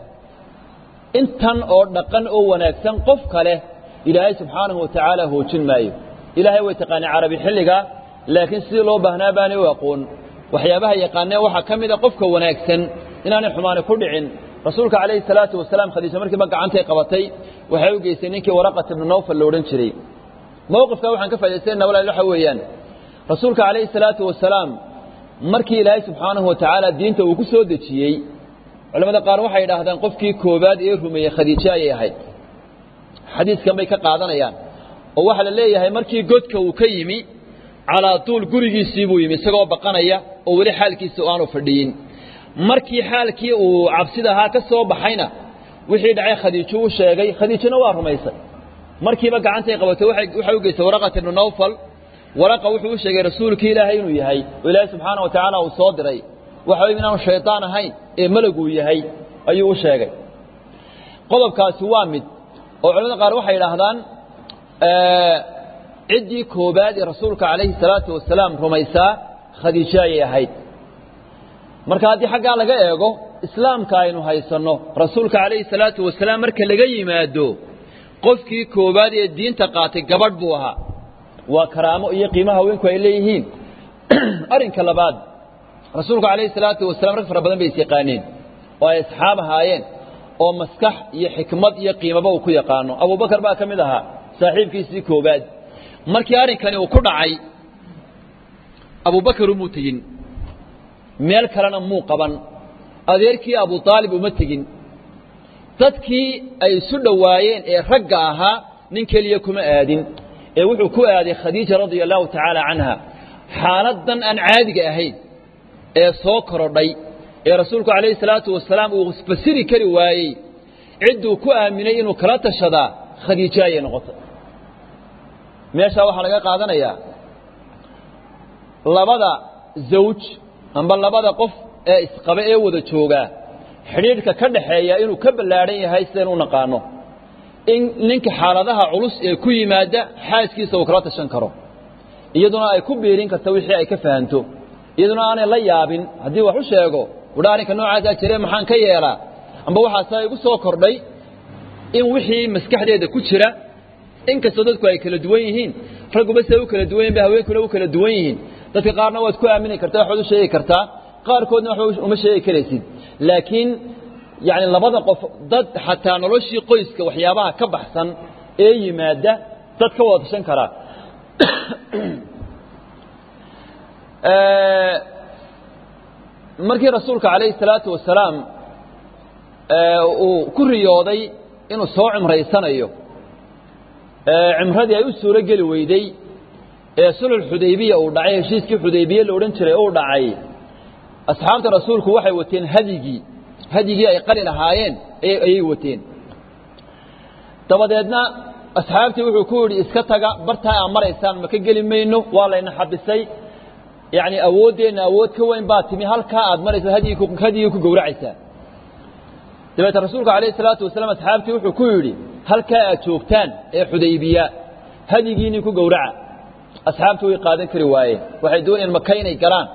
A: intan oo dhaqan oo wanaagsan qof kale ilaahay subxaanahu wa tacaala hoojin maayo ilaahay way taqaanay carabi xilligaa laakiin sidii loo baahnaa baanay u aqoon waxyaabaha yaqaanee waxaa ka mida qofka wanaagsan inaanay xumaani ku dhicin rasuulka calayhi salaatu wasalaam khadiija markiiba gacantay qabatay waxay u geysay ninkii waraqat ibnu nawfal la odhan jiray mowqifkaa waxaan ka faa'idaysanaynaa walaal waxa weeyaan rasuulka calayhi salaatu wasalaam markii ilaahay subxaanahu wa tacaala diinta uu ku soo dejiyey culamada qaar waxay yidhaahdaan qofkii koowaad ee rumeeyey khadiijo ayay ahayd xadiiskan bay ka qaadanayaan oo waxaa la leeyahay markii godka uu ka yimi calaa tuul gurigiisii buu yimi isagoo baqanaya oo weli xaalkiisa aanu fadhiyin markii xaalkii uu cabsida ahaa ka soo baxayna wixii dhacay khadiijo u sheegay khadiijona waa rumaysay markiiba gacantay qabatay waxay u geysay waraqat ibnu nawfal waraqa wuxuu u sheegay rasuulkii ilaahay inuu yahay oo ilaahay subxaana wa tacaala uu soo diray waxa wey inaanu shaydaan ahayn ee melaguu yahay ayuu u sheegay qodobkaasi waa mid oo culamada qaar waxay yidhaahdaan ciddii koobaad ee rasuulka calayhi salaatu wasalaam rumaysaa khadiijo ayay ahayd marka haddii xaggaa laga eego islaamka aynu haysanno rasuulka calayhi salaatu wasalaam marka laga yimaado qofkii koowaad ee diinta qaatay gabadh buu ahaa waa karaamo iyo qiimaha haweenku ay leeyihiin arrinka labaad rasuulku calayhi salaatu wasalaam rag fara badan bay is yaqaaneen oo ay asxaab ahaayeen oo maskax iyo xikmad iyo qiimaba uu ku yaqaano abubakar baa ka mid ahaa saaxiibkiisii koowaad markii arrinkani uu ku dhacay abubakar umuu tegin meel kalena muu qaban adeerkii abu aalib uma tegin dadkii ay isu dhowaayeen ee ragga ahaa nin keliya kuma aadin ee wuxuu ku aaday khadiija radia allahu tacaala canha xaaladdan aan caadiga ahayn ee soo korodhay ee rasuulku calayhi salaatu wasalaam uu fasiri kari waayey cidduu ku aaminay inuu kala tashadaa khadiijo ayay noqotay meeshaa waxaa laga qaadanayaa labada zawj amba labada qof ee isqaba ee wada joogaa xidhiidhka ka dhaxeeya inuu ka ballaadhan yahay sidaynu u naqaano in ninka xaaladaha culus ee ku yimaada xaaskiisa uu kala tashan karo iyaduna ay ku biirin karta wixii ay ka fahanto iyaduna aanay la yaabin haddii wax u sheego udha arrinka noocaasaa jire maxaan ka yeelaa amba waxaasaa igu soo kordhay in wixii maskaxdeeda ku jira in kastoo dadku ay kala duwan yihiin ragguba siday u kala duwan yihin ba haweenkuna u kala duwan yihiin dadka qaarna waad ku aamini kartaa waxbaad u sheegi kartaa qaarkoodna waxba uma sheegi karaysid laakiin yacni labada qof dad xataa noloshii qoyska waxyaabaha ka baxsan ee yimaada dad ka wada tashan karaa markii rasuulka calayhi salaatu wasalaam uu ku riyooday inuu soo cimraysanayo cimradii ay u suuro geli weyday ee sulx xudaybiya uu dhacay heshiiskii xudaybiye la odhan jiray uu dhacay asxaabta rasuulku waxay wateen hadyigii hadyigii ay qali lahaayeen ayay wateen dabadeedna asxaabtii wuxuu ku yidhi iska taga bartaa aa maraysaan maka geli mayno waa layna xabisay yacni awooddeenna awood ka weyn baa timi halkaa aad maraysa hadyigii ku gowracaysaa dabeete rasuulku calayhi salaatu wasalaam asxaabtii wuxuu ku yidhi halkaa aad joogtaan ee xudaybiya hadyigiinii ku gowraca asxaabtii way qaadan kari waayeen waxay doonayeen maka inay galaan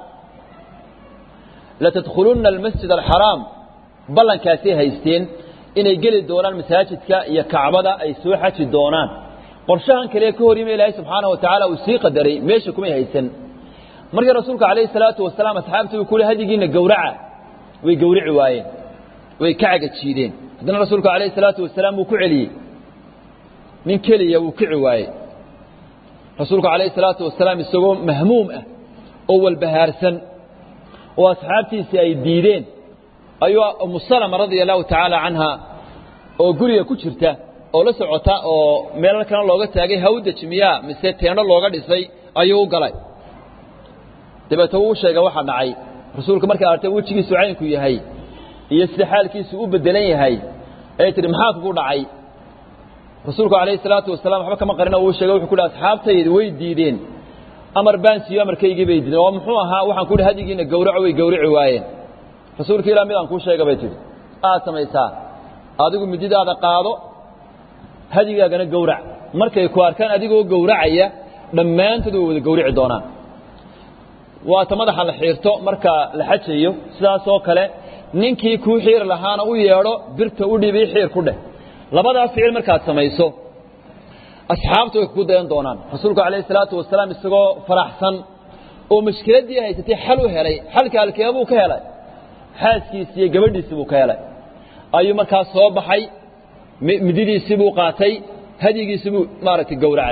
A: latadkhulunna almasjid alxaraam ballankaasay haysteen inay geli doonaan masaajidka iyo kacbada ay soo xaji doonaan qorshahan kale ka hor yimi ilaahay subxaanahu watacaala uu sii qadaray meesha kumay haysan markii rasuulka calayhi salaatu wasalaam asxaabtii uu ku yihi hadyigiina gowraca way gowrici waayeen way ka cagajiideen haddana rasuulku calayhi salaatu wasalaam wuu ku celiyey nin keliya wuu kici waayey rasuulku calayhi salaatu wasalaam isagoo mahmuum ah oo walbahaarsan oo asxaabtiisii ay diideen ayuu umu salama radia allahu tacaala canha oo guriga ku jirta oo la socota oo meelal kana looga taagay hawdaj miyaa mise teeno looga dhisay ayuu u galay dabeete wuu sheegay waxa dhacay rasuulka markay artay wejigiisu caynku yahay iyo sida xaalkiisu u bedelan yahay ay tihi maxaa kugu dhacay rasuulku calayhi salaatu wasalaam waxba kama qarina uu sheegay wuxuu ku dhaha asxaabtaydi way diideen amar baan siiyo amarkaygii bay diideen oo muxuu ahaa waxaan ku yidhi hadigiina gowraco way gowrici waayeen rasuulka ilah midaan kuu sheega bay tihi aad samaysaa adigu mididaada qaado hadigaagana gowrac markay ku arkaan adigoo gowracaya dhammaantood way wada gowrici doonaan waata madaxa la xiirto marka la xajayo sidaasoo kale ninkii kuu xiiri lahaana u yeedho birta u dhibi xiir ku dheh labadaas ficil markaad samayso asxaabtu way kugu dayan doonaan rasuulku calayhi salaatu wasalaam isagoo faraxsan oo mushkiladdii haysatay xal u helay xalka halkeebuu ka helay xaaskiisi iyo gabadhiisii buu ka helay ayuu markaas soo baxay mididiisii buu qaatay hadyigiisii buu maaragtay gowracay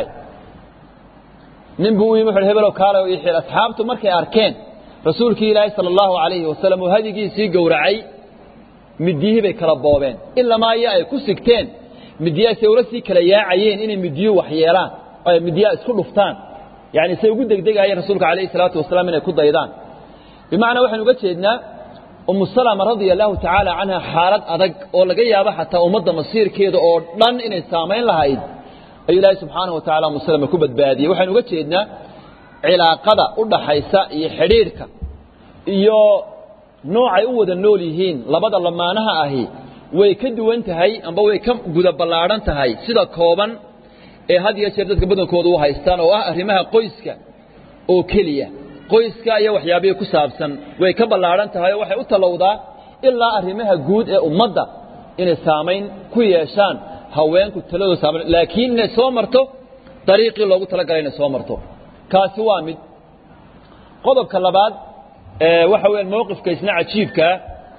A: nin buu u yimi wuxu hebelow kaale ii xiir asxaabtu markay arkeen rasuulkii ilaahay sala allahu calayhi wasalam uu hadyigiisii gowracay midiyihii bay kala boobeen ilamaa iyo ay ku sigteen midiyaasay ula sii kala yaacayeen inay midiyuhu wax yeelaan oo ay midiyaha isku dhuftaan yacni say ugu degdegayeen rasuulka calayhi salaatu wasalaam inay ku daydaan bimacnaa waxaynu uga jeednaa umu salama radia allahu tacaala canha xaalad adag oo laga yaabo xataa ummadda masiirkeeda oo dhan inay saamayn lahayd ayuu ilaahay subxaanahu wa tacala umu salama ku badbaadiyey waxaynu uga jeednaa cilaaqada u dhaxaysa iyo xidhiidhka iyo noocay u wada nool yihiin labada lamaanaha ahi way ka duwan tahay amba way ka guda ballaadhan tahay sida kooban ee had iyo jeer dadka badankooda u haystaan oo ah arrimaha qoyska oo keliya qoyska iyo waxyaabihii ku saabsan way ka ballaadhan tahay oo waxay u tallowdaa ilaa arrimaha guud ee ummadda inay saamayn ku yeeshaan haweenku taladooda saamayn laakiin inay soo marto dariiqii loogu talagalay inay soo marto kaasi waa mid qodobka labaad waxa weeyaan mowqifka isna cajiibkaa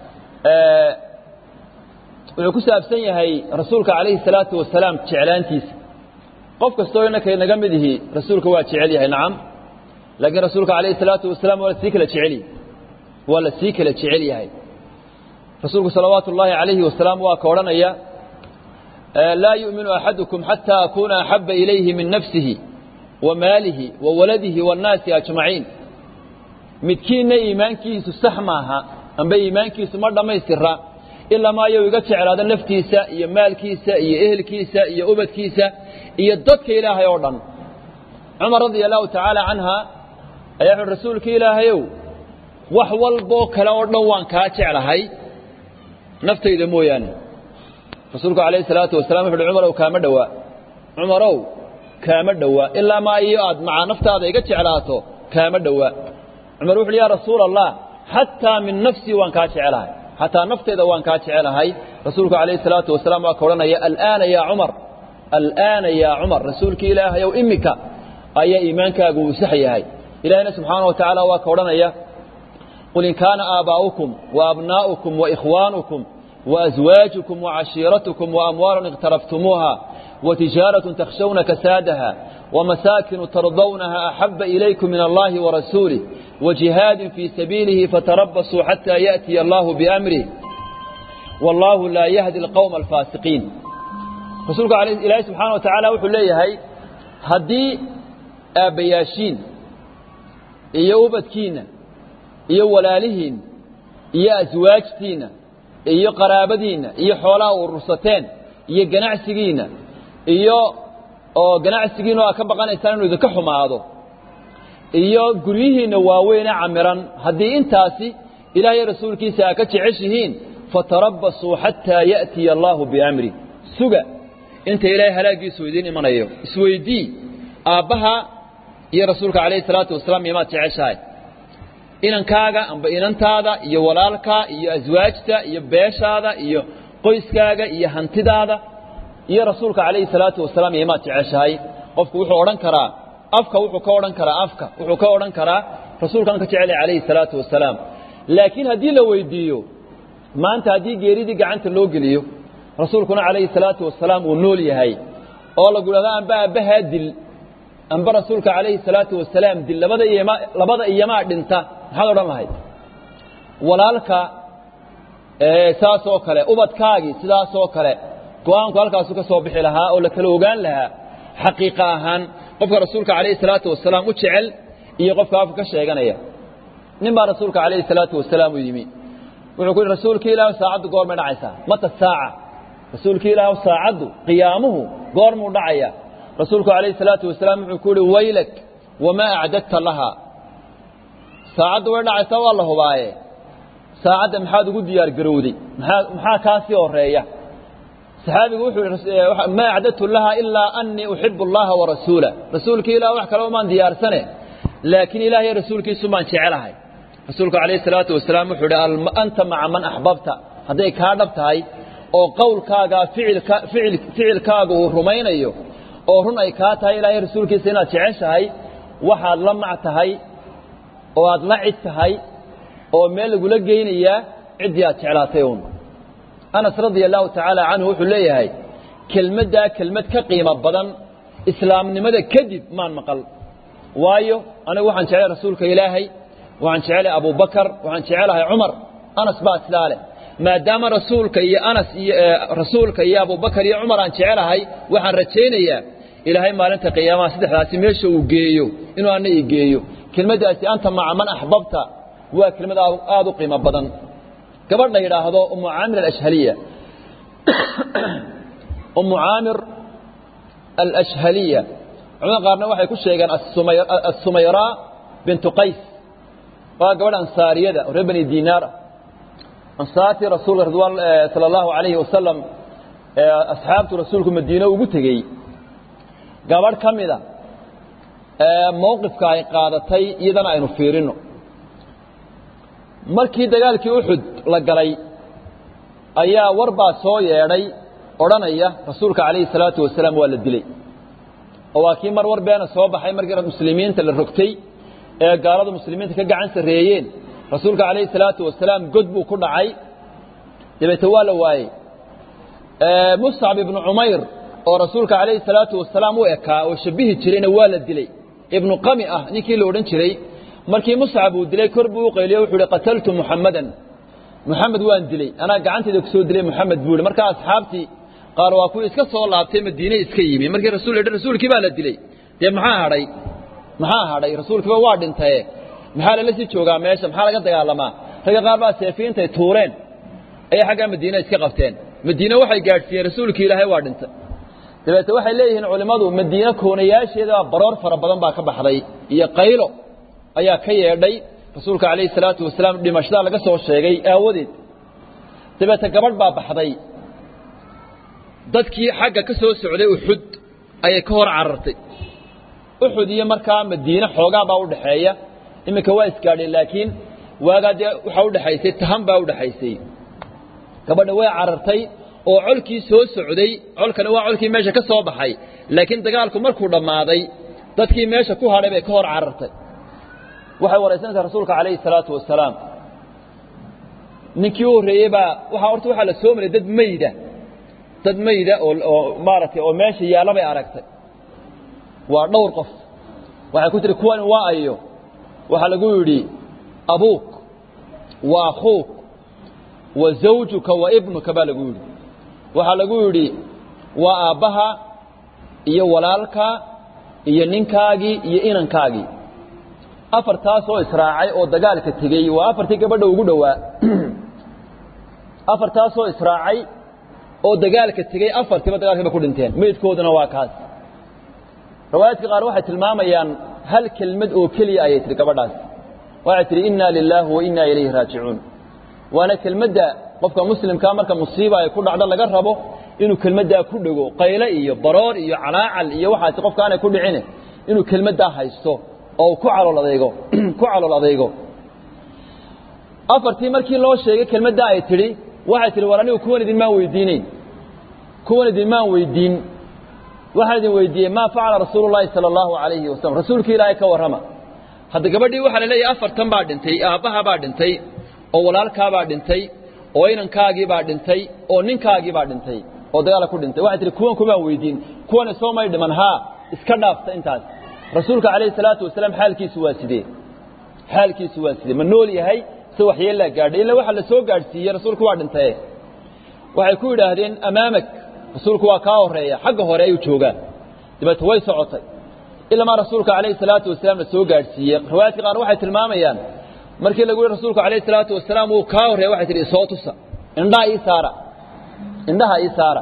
A: wuxuu ku saabsan yahay rasuulka calayhi salaatu wasalaam jeclaantiisa qof kastoo innaka inaga mid ihi rasuulka waa jecel yahay nacam laakiin rasuulka calayhi salaatu wasalaam waa la sii kala jecel waa la sii kala jecel yahay rasuulku salawaatu ullaahi calayhi wasalaam waa ka odhanaya laa yu'minu axadukum xataa akuuna axabba ilayhi min nafsihi wa maalihi wa waladihi waannaasi ajmaciin midkiinna iimaankiisu sax maaha amba iimaankiisu ma dhammaystira ilaa maayo iga jeclaado naftiisa iyo maalkiisa iyo ehelkiisa iyo ubadkiisa iyo dadka ilaahay oo dhan cumar radia allahu tacaala canha ayaa wuxuui rasuulka ilaahayow wax walboo kale oo dhan waan kaa jeclahay naftayda mooyaane rasuulku calayhi salaatu wasalam wuxu uhi cumarow kaama dhowaa cumarow kaama dhowaa ilaa maa iyo aad macaa naftaada iga jeclaato kaama dhowaa cumar wuxu uhi ya rasuula allah xataa min nafsii waan kaa jecelahay xataa nafteyda waan kaa jecelahay rasuulku calayhi salaatu wasalaam waa ka odhanaya alaana yaa cumar alaana yaa cumar rasuulkii ilaahayow imika ayaa iimaankaagu uu sax yahay ilahina subxaana wa tacaala waa ka odhanaya qul in kaana aabaa'ukum waabnaa'ukum waikhwaanukum waaswaajukum wacashiiratukum waamwaalun iqtaraftumuuha وتجارة تخشون كسادها ومساكن ترضونها أحب إليكم من الله ورسوله وجهاد في سبيله فتربصوا حتى يأتي الله بأمره والله لا يهدي القوم الفاسقين رسولك عليه الله سبحانه وتعالى وحو ليه هدي آبياشين iyo ubadkiina iyo walaalihiina iyo aswaajtiina iyo qaraabadiina iyo xoolaha urursateen iyo ganacsigiina iyo oo ganacsigiina oo aad ka baqanaysaan inuu idinka xumaado iyo guryihiinna waaweyne camiran haddii intaasi ilaahay rasuulkiisa aa ka jeceshihiin fatarabbasuu xataa ya'tiya allaahu biamri suga inta ilaahay halaaggiisu idiin imanayo isweydii aabbaha iyo rasuulka calayhi salaatu wasalaam iyomaad jeceshahay inankaaga amba inantaada iyo walaalkaa iyo aswaajta iyo beeshaada iyo qoyskaaga iyo hantidaada iyo rasuulka calayhi salaatu wasalaam iyomaad jeceshahay qofku wuxuu odhan karaa afka wuxuu ka odhan karaa afka wuxuu ka odhan karaa rasuulkaan ka jecelay calayhi salaatu wasalaam laakiin haddii la weydiiyo maanta haddii geeridii gacanta loo geliyo rasuulkuna calayhi salaatu wasalaam uu nool yahay oo lagu dhahdo amba aabbahaa dil amba rasuulka calayhi salaatu wasalaam dil labada iyoma labada iyomaa dhinta maxaad odhan lahayd walaalka saas oo kale ubadkaagii sidaas oo kale go-aanku halkaasu ka soo bixi lahaa oo la kala ogaan lahaa xaqiiqa ahaan qofka rasuulka calayhi salaatu wasalaam u jecel iyo qofka afka ka sheeganaya nin baa rasuulka calayhi salaatu wasalaam u yimi wuxuu ku yidhi rasuulkii ilaah saacaddu goormay dhacaysaa mata saaca rasuulkii ilaah saacaddu qiyaamuhu goormuu dhacaya rasuulku calayhi salaatu wasalaam wuxuu ku yihi waylak wamaa acdadta lahaa saacaddu way dhacaysaa waa la hubaaye saacadda maxaad ugu diyaar garowday maxaa maxaa kaa sii horeeya saxaabigu wuxuu yihi maa acdadtu laha ilaa anii uxibu allaha warasuula rasuulkii ilah wax kaleba maan diyaarsane laakiin ilaah iyo rasuulkiisu maan jecelahay rasuulku calayhi salaatu wasalaam wuxuu ihi anta maca man axbabta hadday kaa dhab tahay oo qowlkaagaa ficilka ficil ficilkaaga uu rumaynayo oo run ay kaa tahay ilaahay rasuulkiisa inaad jeceshahay waxaad la mac tahay oo aad la cid tahay oo meel lagula geynayaa ciddii aad jeclaatay uun anas radia allahu tacaala canhu wuxuu leeyahay kelmaddaa kelmad ka qiimo badan islaamnimada kadib maan maqal waayo anigu waxaan jeclay rasuulka ilaahay waxaan jeclay abubakar waxaan jecelahay cumar anas baa sidaa leh maadaama rasuulka iyo anas iyo rasuulka iyo abubakar iyo cumar aan jecelahay waxaan rajaynayaa ilaahay maalinta qiyaamaha saddexdaasi meesha uu geeyo inuu ana ii geeyo kelmaddaasi anta maca man axbabta waa kelmad aada u qiimo badan gabadh la yidhaahdo umu caamir alashhaliya umu caamir alashhaliya culamada qaarna waxay ku sheegeen assumayraa bintu qays waa gabadh ansaariyada oo reer bani dinaar ah ansaartii rasuulka ridwaan sala allahu calayhi wasalam asxaabtu rasuulku madiine ugu tegey gabadh ka mida mowqifka ay qaadatay iyadana aynu fiirino markii dagaalkii uxud la galay ayaa war baa soo yeedhay odhanaya rasuulka calayhi salaatu wasalaam waa la dilay oo waa kii mar war beena soo baxay markii muslimiinta la rogtay ee gaaladu muslimiinta ka gacan sarreeyeen rasuulka calayhi salaatu wasalaam god buu ku dhacay dabeete waa la waayey muscab ibnu cumayr oo rasuulka calayhi salaatu wasalaam u ekaa oo shabihi jirayna waa la dilay ibnu qami ah ninkii la odhan jiray markii muscab uu dilay kor buu u qayliyo wuxuu ihi qataltu muxamadan muxamed waan dilay anaa gacantayda ku soo dilay muxamed buu ihi markaa asxaabtii qaar waa kuwii iska soo laabtay madiine iska yimi markii rasul yidhi rasuulkii baa la dilay dee maxaa hadhay maxaa hadhay rasuulkiiba waa dhintaye maxaa lala sii joogaa meesha maxaa laga dagaalamaa ragga qaar baa seefiintay tuureen ayay xaggaa madiine iska qabteen madiine waxay gaadhsiiyeen rasuulkii ilaahay waa dhintay dabeete waxay leeyihiin culimmadu madiine koonayaasheeda baroor fara badan baa ka baxday iyo qaylo ayaa ka yeedhay rasuulka calayhi salaatu wasalaam dhimashadaa laga soo sheegay aawadeed dabeete gabadh baa baxday dadkii xagga ka soo socday uxud ayay ka hor carartay uxud iyo markaa madiine xoogaa baa u dhaxeeya iminka waa isgaadheen laakiin waagaa dee waxaa udhexaysay tahan baa udhexaysay gabadha way carartay oo colkii soo socday colkani waa colkii meesha ka soo baxay laakiin dagaalku markuu dhammaaday dadkii meesha ku hadhay bay ka hor carartay waxay waraysanaysaa rasuulka calayhi salaatu wasalaam ninkii u horreeyey baa waaa horta waxaa la soo maray dad mayda dad mayda oo oo maaragtay oo meesha yaalla bay aragtay waa dhowr qof waxay ku tihi kuwani waa ayo waxaa lagu yidhi abuuk wa akhuuk wa zawjuka wa ibnuka baa lagu yidhi waxaa lagu yidhi waa aabbaha iyo walaalka iyo ninkaagii iyo inankaagii afartaasoo israacay oo dagaalka tegey waa afartii gabadha ugu dhowaa afartaasoo israacay oo dagaalka tegey afartiiba dagaalkiiba ku dhinteen meydkooduna waa kaas riwaayaadka qaar waxay tilmaamayaan hal kelmad oo keliya ayay tihi gabadhaas waxay tihi inna lilaahi wa inna ilayhi raajicuun waana kelmadda qofka muslimkaa marka musiiba ay ku dhacdo laga rabo inuu kelmaddaa ku dhego qayle iyo baroor iyo calaacal iyo waxaasi qofka aanay ku dhicine inuu kelmaddaa haysto oo ku calool adeygo ku calool adeygo afartii markii loo sheegay kelmaddaa ay tidhi waxay tihi war anigu kuwan idinmaan weydiinayn kuwan idinmaan weydiin waxaan idin weydiiyey maa facala rasuulu llaahi sala allahu calayhi wasalam rasuulkii ilaahay ka warrama hadda gabadhii waxaa la leeyahay afartan baa dhintay aabbaha baa dhintay oo walaalkaabaa dhintay oo inankaagii baa dhintay oo ninkaagii baa dhintay oo dagaala ku dhintay waxay tihi kuwan kumaan weydiin kuwani soo may dhiman haa iska dhaafta intaas rasuulka calayhi salaatu wasalaam xaalkiisu waa sidee xaalkiisu waa sidee ma nool yahay se waxyeellaa gaadhay illa waxa la soo gaadhsiiyey rasuulku waa dhintaye waxay ku yidhaahdeen amaamak rasuulku waa kaa horreeya xagga hore ayuu joogaa dabeete way socotay ilamaa rasuulka calayhi salaatu wasalaam la soo gaadhsiiyey riwaayaadka qaar waxay tilmaamayaan markii lagu yihi rasuulku calayhi salaatu wasalaam wuu kaa horreeya waxay tihi isoo tusa indhaha ii saara indhaha ii saara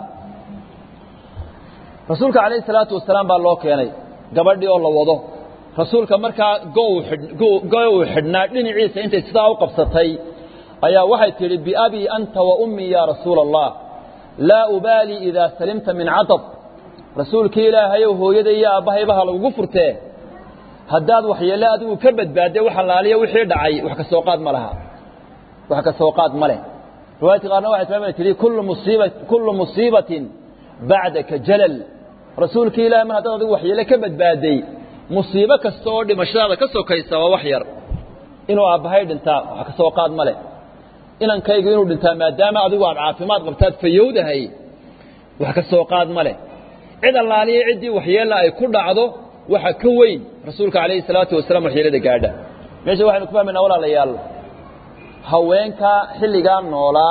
A: rasuulka calayhi salaatu wasalaam baa loo keenay gabadhii oo la wado rasuulka markaa go uu xidhnaa dhinaciisa intay sidaa u qabsatay ayaa waxay tidhi biabii anta wa ummii yaa rasuula allah laa ubaalii idaa salimta min cadab rasuulkii ilaahayow hooyada iyo aabbahayba ha lagugu furtee haddaad waxyeelle adigu ka badbaadday wax allaaliya wixii dhacay wax ka soo qaad ma laha wax ka soo qaad ma leh riwaayadka qaarna waxay tilmaamay tidhi kullu musiiba kullu musiibatin bacdaka jalal rasuulkii ilahay mar haddaad adigu waxyeelle ka badbaadday musiibo kasta oo dhimashadaada ka sokaysa waa wax yar inuu aabbahay dhintaa wax ka soo qaad ma leh inankaygu inuu dhintaa maadaama adigu aad caafimaad qabtaad fayowdahay wax ka soo qaad ma leh cid allaaliya ciddii waxyeella ay ku dhacdo waxa ka weyn rasuulka calayhi salaatu wasalaam waxyeellada gaadha meesha waxaynu ku fahmaynaa walaalayaal haweenka xilligaa noolaa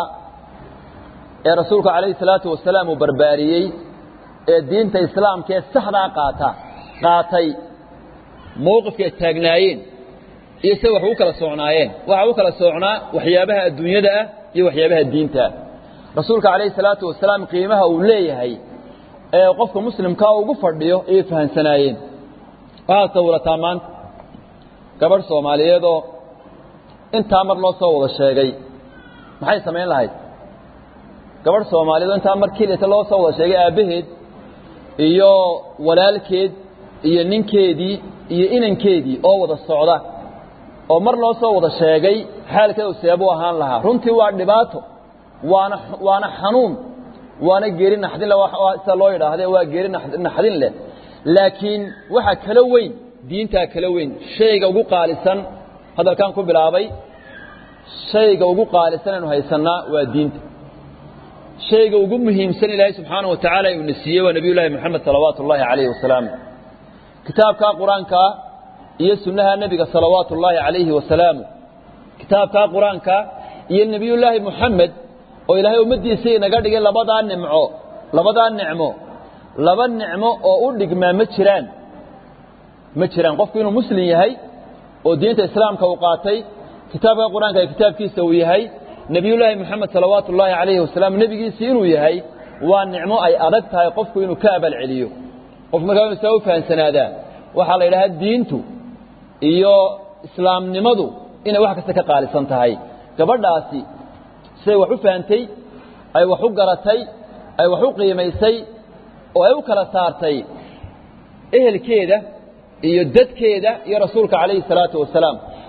A: ee rasuulka calayhi salaatu wasalaam uu barbaariyey ee diinta islaamka ee saxdaa qaata qaatay mowqifkay taagnaayeen iyo se wax u kala socnaayeen waxa u kala socnaa waxyaabaha adduunyada ah iyo waxyaabaha diinta ah rasuulka calayhi salaatu wasalaam qiimaha uu leeyahay ee qofka muslimkaa ugu fadhiyo ayay fahamsanaayeen waxaad sawirataa maanta gabadh soomaaliyeedoo intaa mar loo soo wada sheegay maxay samayn lahayd gabadh soomaaliyeedoo intaa mar keliyata loo soo wada sheegay aabbaheed iyo walaalkeed iyo ninkeedii iyo inankeedii oo wada socda oo mar loo soo wada sheegay xaalkeedu seebuu ahaan lahaa runtii waa dhibaato waana waana xanuun waana geeri naxdin leh sida loo yidhaahde waa geeri naxdin leh laakiin waxaa kala weyn diintaa kala weyn shayga ugu qaalisan hadalkan ku bilaabay shayga ugu qaalisan aynu haysannaa waa diinta shayga ugu muhiimsan ilaahay subxaanaه wa tacaala uuna siiyey waa nebiy llaahi moxamed salawaatu ullaahi calayhi wasalaam kitaabkaa qur-aanka iyo sunnaha nebiga salawaatu ullaahi calayhi wasalaamu kitaabkaa qur-aanka iyo nebiyullaahi moxamed oo ilaahay ummaddiisa inaga dhigay labadaa nimco labadaa nicmo laba nicmo oo u dhigmaa ma jiraan ma jiraan qofku inuu muslim yahay oo diinta islaamka uu qaatay kitaabka qur-aanka ee kitaabkiisa uu yahay nebiyullaahi moxamed salawaatu ullaahi calayhi wasalaam nebigiisii inuu yahay waa nicmo ay adag tahay qofku inuu ka abal celiyo qofku markaa inu saa u fahamsanaadaa waxaa la yidhahaa diintu iyo islaamnimadu inay wax kasta ka qaalisan tahay gabadhaasi siday wax u fahantay ay wax u garatay ay wax u qiimaysay oo ay u kala saartay ehelkeeda iyo dadkeeda iyo rasuulka calayhi salaatu wasalaam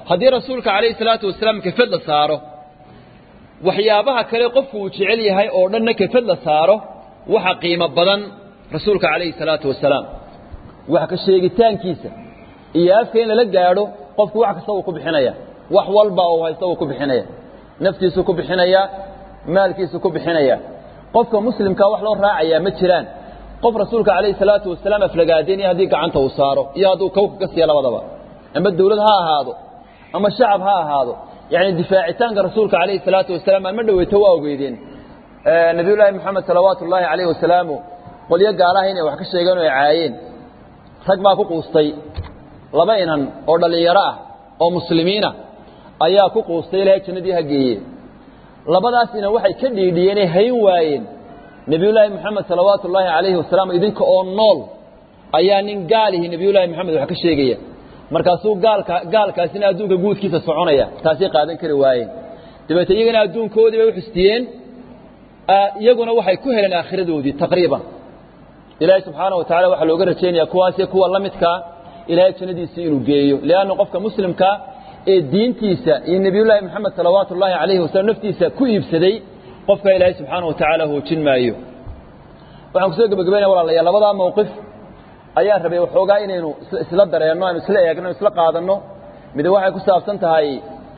A: haddii rasuulka calayhi salaatu wasalaam kafad la saaro waxyaabaha kale qofku uu jecel yahay oo dhanna kafad la saaro waxa qiimo badan rasuulka calayhi salaatu wasalaam wax ka sheegitaankiisa iyo afka in lala gaadho qofku wax kasta wuu ku bixinaya wax walba uu haysta wuu ku bixinaya naftiisuu ku bixinaya maalkiisuu ku bixinaya qofka muslimkaa wax loo raacayaa ma jiraan qof rasuulka calayhi salaatu wasalaam aflagaadeenaya haddii gacanta uu saaro iyo hadduu kawka ka siiya labadaba ama dawlad ha ahaado ama shacab ha ahaado yacni difaacitaanka rasuulka calayhi salaatu wasalaam aan ma dhoweyto waa ogeydeen nabiyullaahi moxamed salawaatu ullaahi calayhi wasalaamu qolyo gaalaha inay wax ka sheegeen oo ay caayeen rag baa ku quustay laba inan oo dhallinyaro ah oo muslimiinah ayaa ku quustay ilaahay jannadii ha geeye labadaas inan waxay ka dhiidhiyeenay hayn waayeen nebiyullaahi moxamed salawaatu ullaahi calayhi wasalaam idinka oo nool ayaa nin gaalihi nebiyullaahi moxamed wax ka sheegaya markaasuu gaalka gaalkaasina adduunka guudkiisa soconaya taasay qaadan kari waayeen dabeete iyagana adduunkoodii bay u xustiyeen iyaguna waxay ku heleen aakhiradoodii taqriiban ilaahay subxaana wa tacala waxaa looga rajaynaya kuwaasi kuwa la midkaa ilaahay jannadiisii inuu geeyo lianna qofka muslimkaa ee diintiisa iyo nebiyullaahi moxamed salawaatu ullaahi calayhi wasalam naftiisa ku iibsaday qofka ilaahay subxaana wa tacaala hoojin maayo waxaan kusoo gebagabaynaya walaalayaal labadaa mawqif ayaan rabay waxoogaa inaynu isla dareenno aynu isla eegno isla qaadanno mid waxay ku saabsan tahay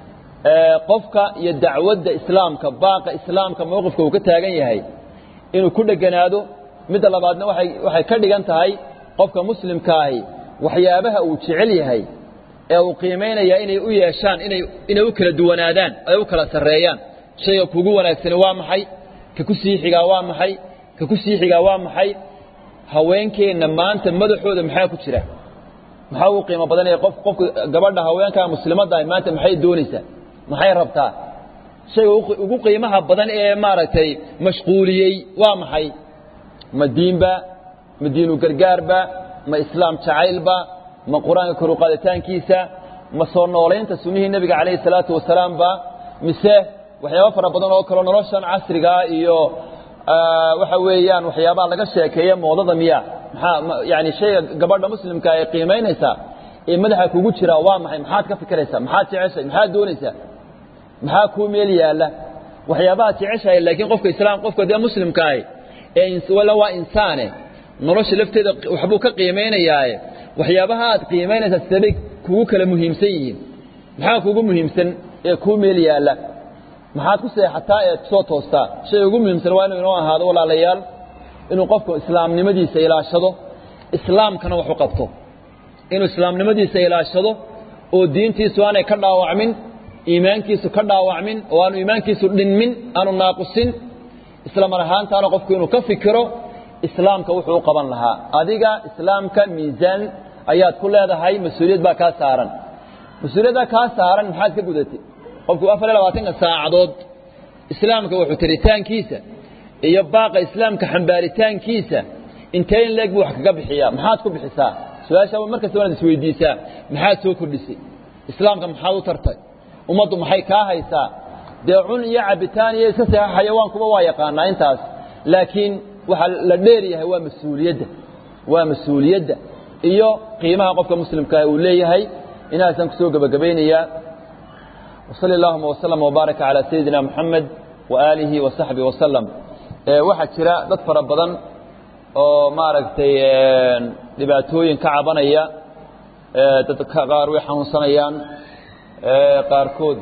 A: qofka iyo dacwadda islaamka baaqa islaamka mowqifka uu ka taagan yahay inuu ku dheganaado midda labaadna waay waxay ka dhigan tahay qofka muslimkaahi waxyaabaha uu jecel yahay ee uu qiimaynaya inay u yeeshaan inay inay u kala duwanaadaan ay u kala sarreeyaan shayga kugu wanaagsani waa maxay ka ku sii xigaa waa maxay ka ku sii xigaa waa maxay haweenkeenna maanta madaxooda maxaa ku jira maxaa ugu qiimo badanaya qof qofka gabadha haweenkaa muslimadda maanta maxay doonaysaa maxay rabtaa shayga ugu qiimaha badan ee maaragtay mashquuliyey waa maxay ma diinba ma diinu gargaarba ma islaam jacaylba ma qur-aanka kor u qaaditaankiisa ma soo noolaynta sunnihii nebiga calayhi salaatu wasalaamba mise waxyaaba fara badan oo kaleo noloshan casrigaa iyo waxa weeyaan waxyaabaha laga sheekeeya moodada miya maxaa yani shayga gabadha muslimka ay qiimaynaysaa ee madaxa kugu jira waa maxay maxaad ka fikiraysaa maxaad jeceshahay maxaad doonaysaa maxaa kuu meel yaalla waxyaabahaad jeceshahay laakiin qofka islaam qofka dee muslimkaahi ee wala waa insaane nolosha lafteeda waxbuu ka qiimaynayaaye waxyaabaha aad qiimaynaysaa sidabay kugu kala muhiimsan yihiin maxaa kugu muhiimsan ee kuu meel yaalla maxaad ku seexataa ee soo toostaa shay ugu muhiimsan waa inuu inoo ahaado walaalayaal inuu qofku islaamnimadiisa ilaashado islaamkana wax u qabto inuu islaamnimadiisa ilaashado oo diintiisu aanay ka dhaawacmin iimaankiisu ka dhaawacmin oo aanu iimaankiisu dhinmin aanu naaqusin isla mar ahaantaana qofku inuu ka fikiro islaamka wuxuu u qaban lahaa adiga islaamka miisaan ayaad ku leedahay mas-uuliyad baa kaa saaran mas-uuliyaddaa kaa saaran maxaad ka gudatay qofku afar iyo labaatanka saacadood islaamka wuxuu taritaankiisa iyo baaqa islaamka xambaaritaankiisa intee in leeg buu wax kaga bixiyaa maxaad ku bixisaa su-aasha markasta waanaad isweydiisaa maxaad soo kordhisay islaamka maxaad u tartay ummaddu maxay kaa haysaa dee cun iyo cabitaan iyo iska seexa xayawaankuba waa yaqaanaa intaas laakiin waxaa la dheer yahay waa mas-uuliyadda waa mas-uuliyadda iyo qiimaha qofka muslimkaa uu leeyahay inaasaan kusoo gebagabaynayaa وصلى اللهم وسلم وبارك على سيدنا محمد وآله وصحبه وسلم waxaa jira dad fara badan oo maaragtay dhibaatooyin ka cabanaya dad qaar way xanuunsanayaan qaarkood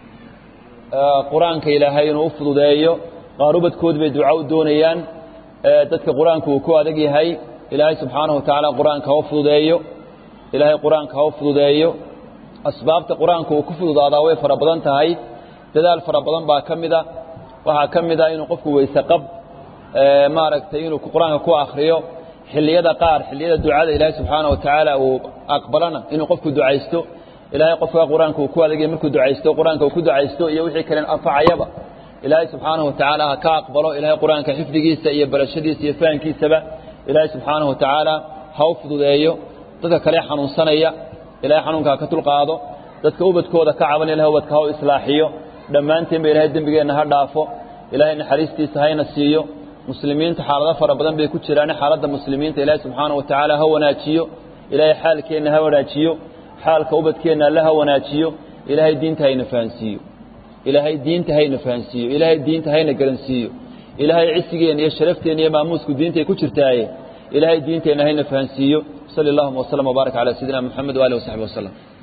A: qur-aanka ilaahay inuu u fududeeyo qaar ubadkood bay duca u doonayaan dadka qur-aanka uu ku adag yahay ilaahay subxaanaه wa tacaala qur-aanka ha u fududeeyo ilaahay qur-aanka ha u fududeeyo asbaabta qur-aanka uu ku fududaadaa way fara badan tahay dadaal fara badan baa ka mida waxaa ka mid a inuu qofku weyse qab maaragtay inuu qur-aanka ku akriyo xilliyada qaar xilliyada ducada ilaahay subxaana wa tacaala uu aqbalana inuu qofku ducaysto ilaahay qofka qur-aanka uu ku adagay markuu ducaysto qur-aanka uu ku ducaysto iyo wixii kalen anfacayaba ilaahay subxaanahu wa tacaala ha ka aqbalo ilaahay qur-aanka xifdigiisa iyo barashadiisa iyo fahamkiisaba ilaahay subxaanahu wa tacaala ha u fududeeyo dadka kale xanuunsanaya ilahay xanuunka ha ka dulqaado dadka ubadkooda ka caban ilahay ubadka ha u islaaxiyo dhammaanteen ba ilahay dembigeenna ha dhaafo ilaahay naxariistiisa hayna siiyo muslimiinta xaalado fara badan bay ku jiraan xaaladda muslimiinta ilaahay subxaana wa tacaala ha wanaajiyo ilaahay xaalkeenna ha wanaajiyo xaalka ubadkeenna alle ha wanaajiyo ilaahay diinta hayna fahansiiyo ilaahay diinta hayna fahansiiyo ilaahay diinta hayna garansiiyo ilaahay cisigeena iyo sharafteena iyo maamuusku diintay ku jirtaaye ilaahay diinteenna hayna fahansiiyo sali allahuma waslm wbaarak calaa sayidina moxamed waalihi wasaxbi waslem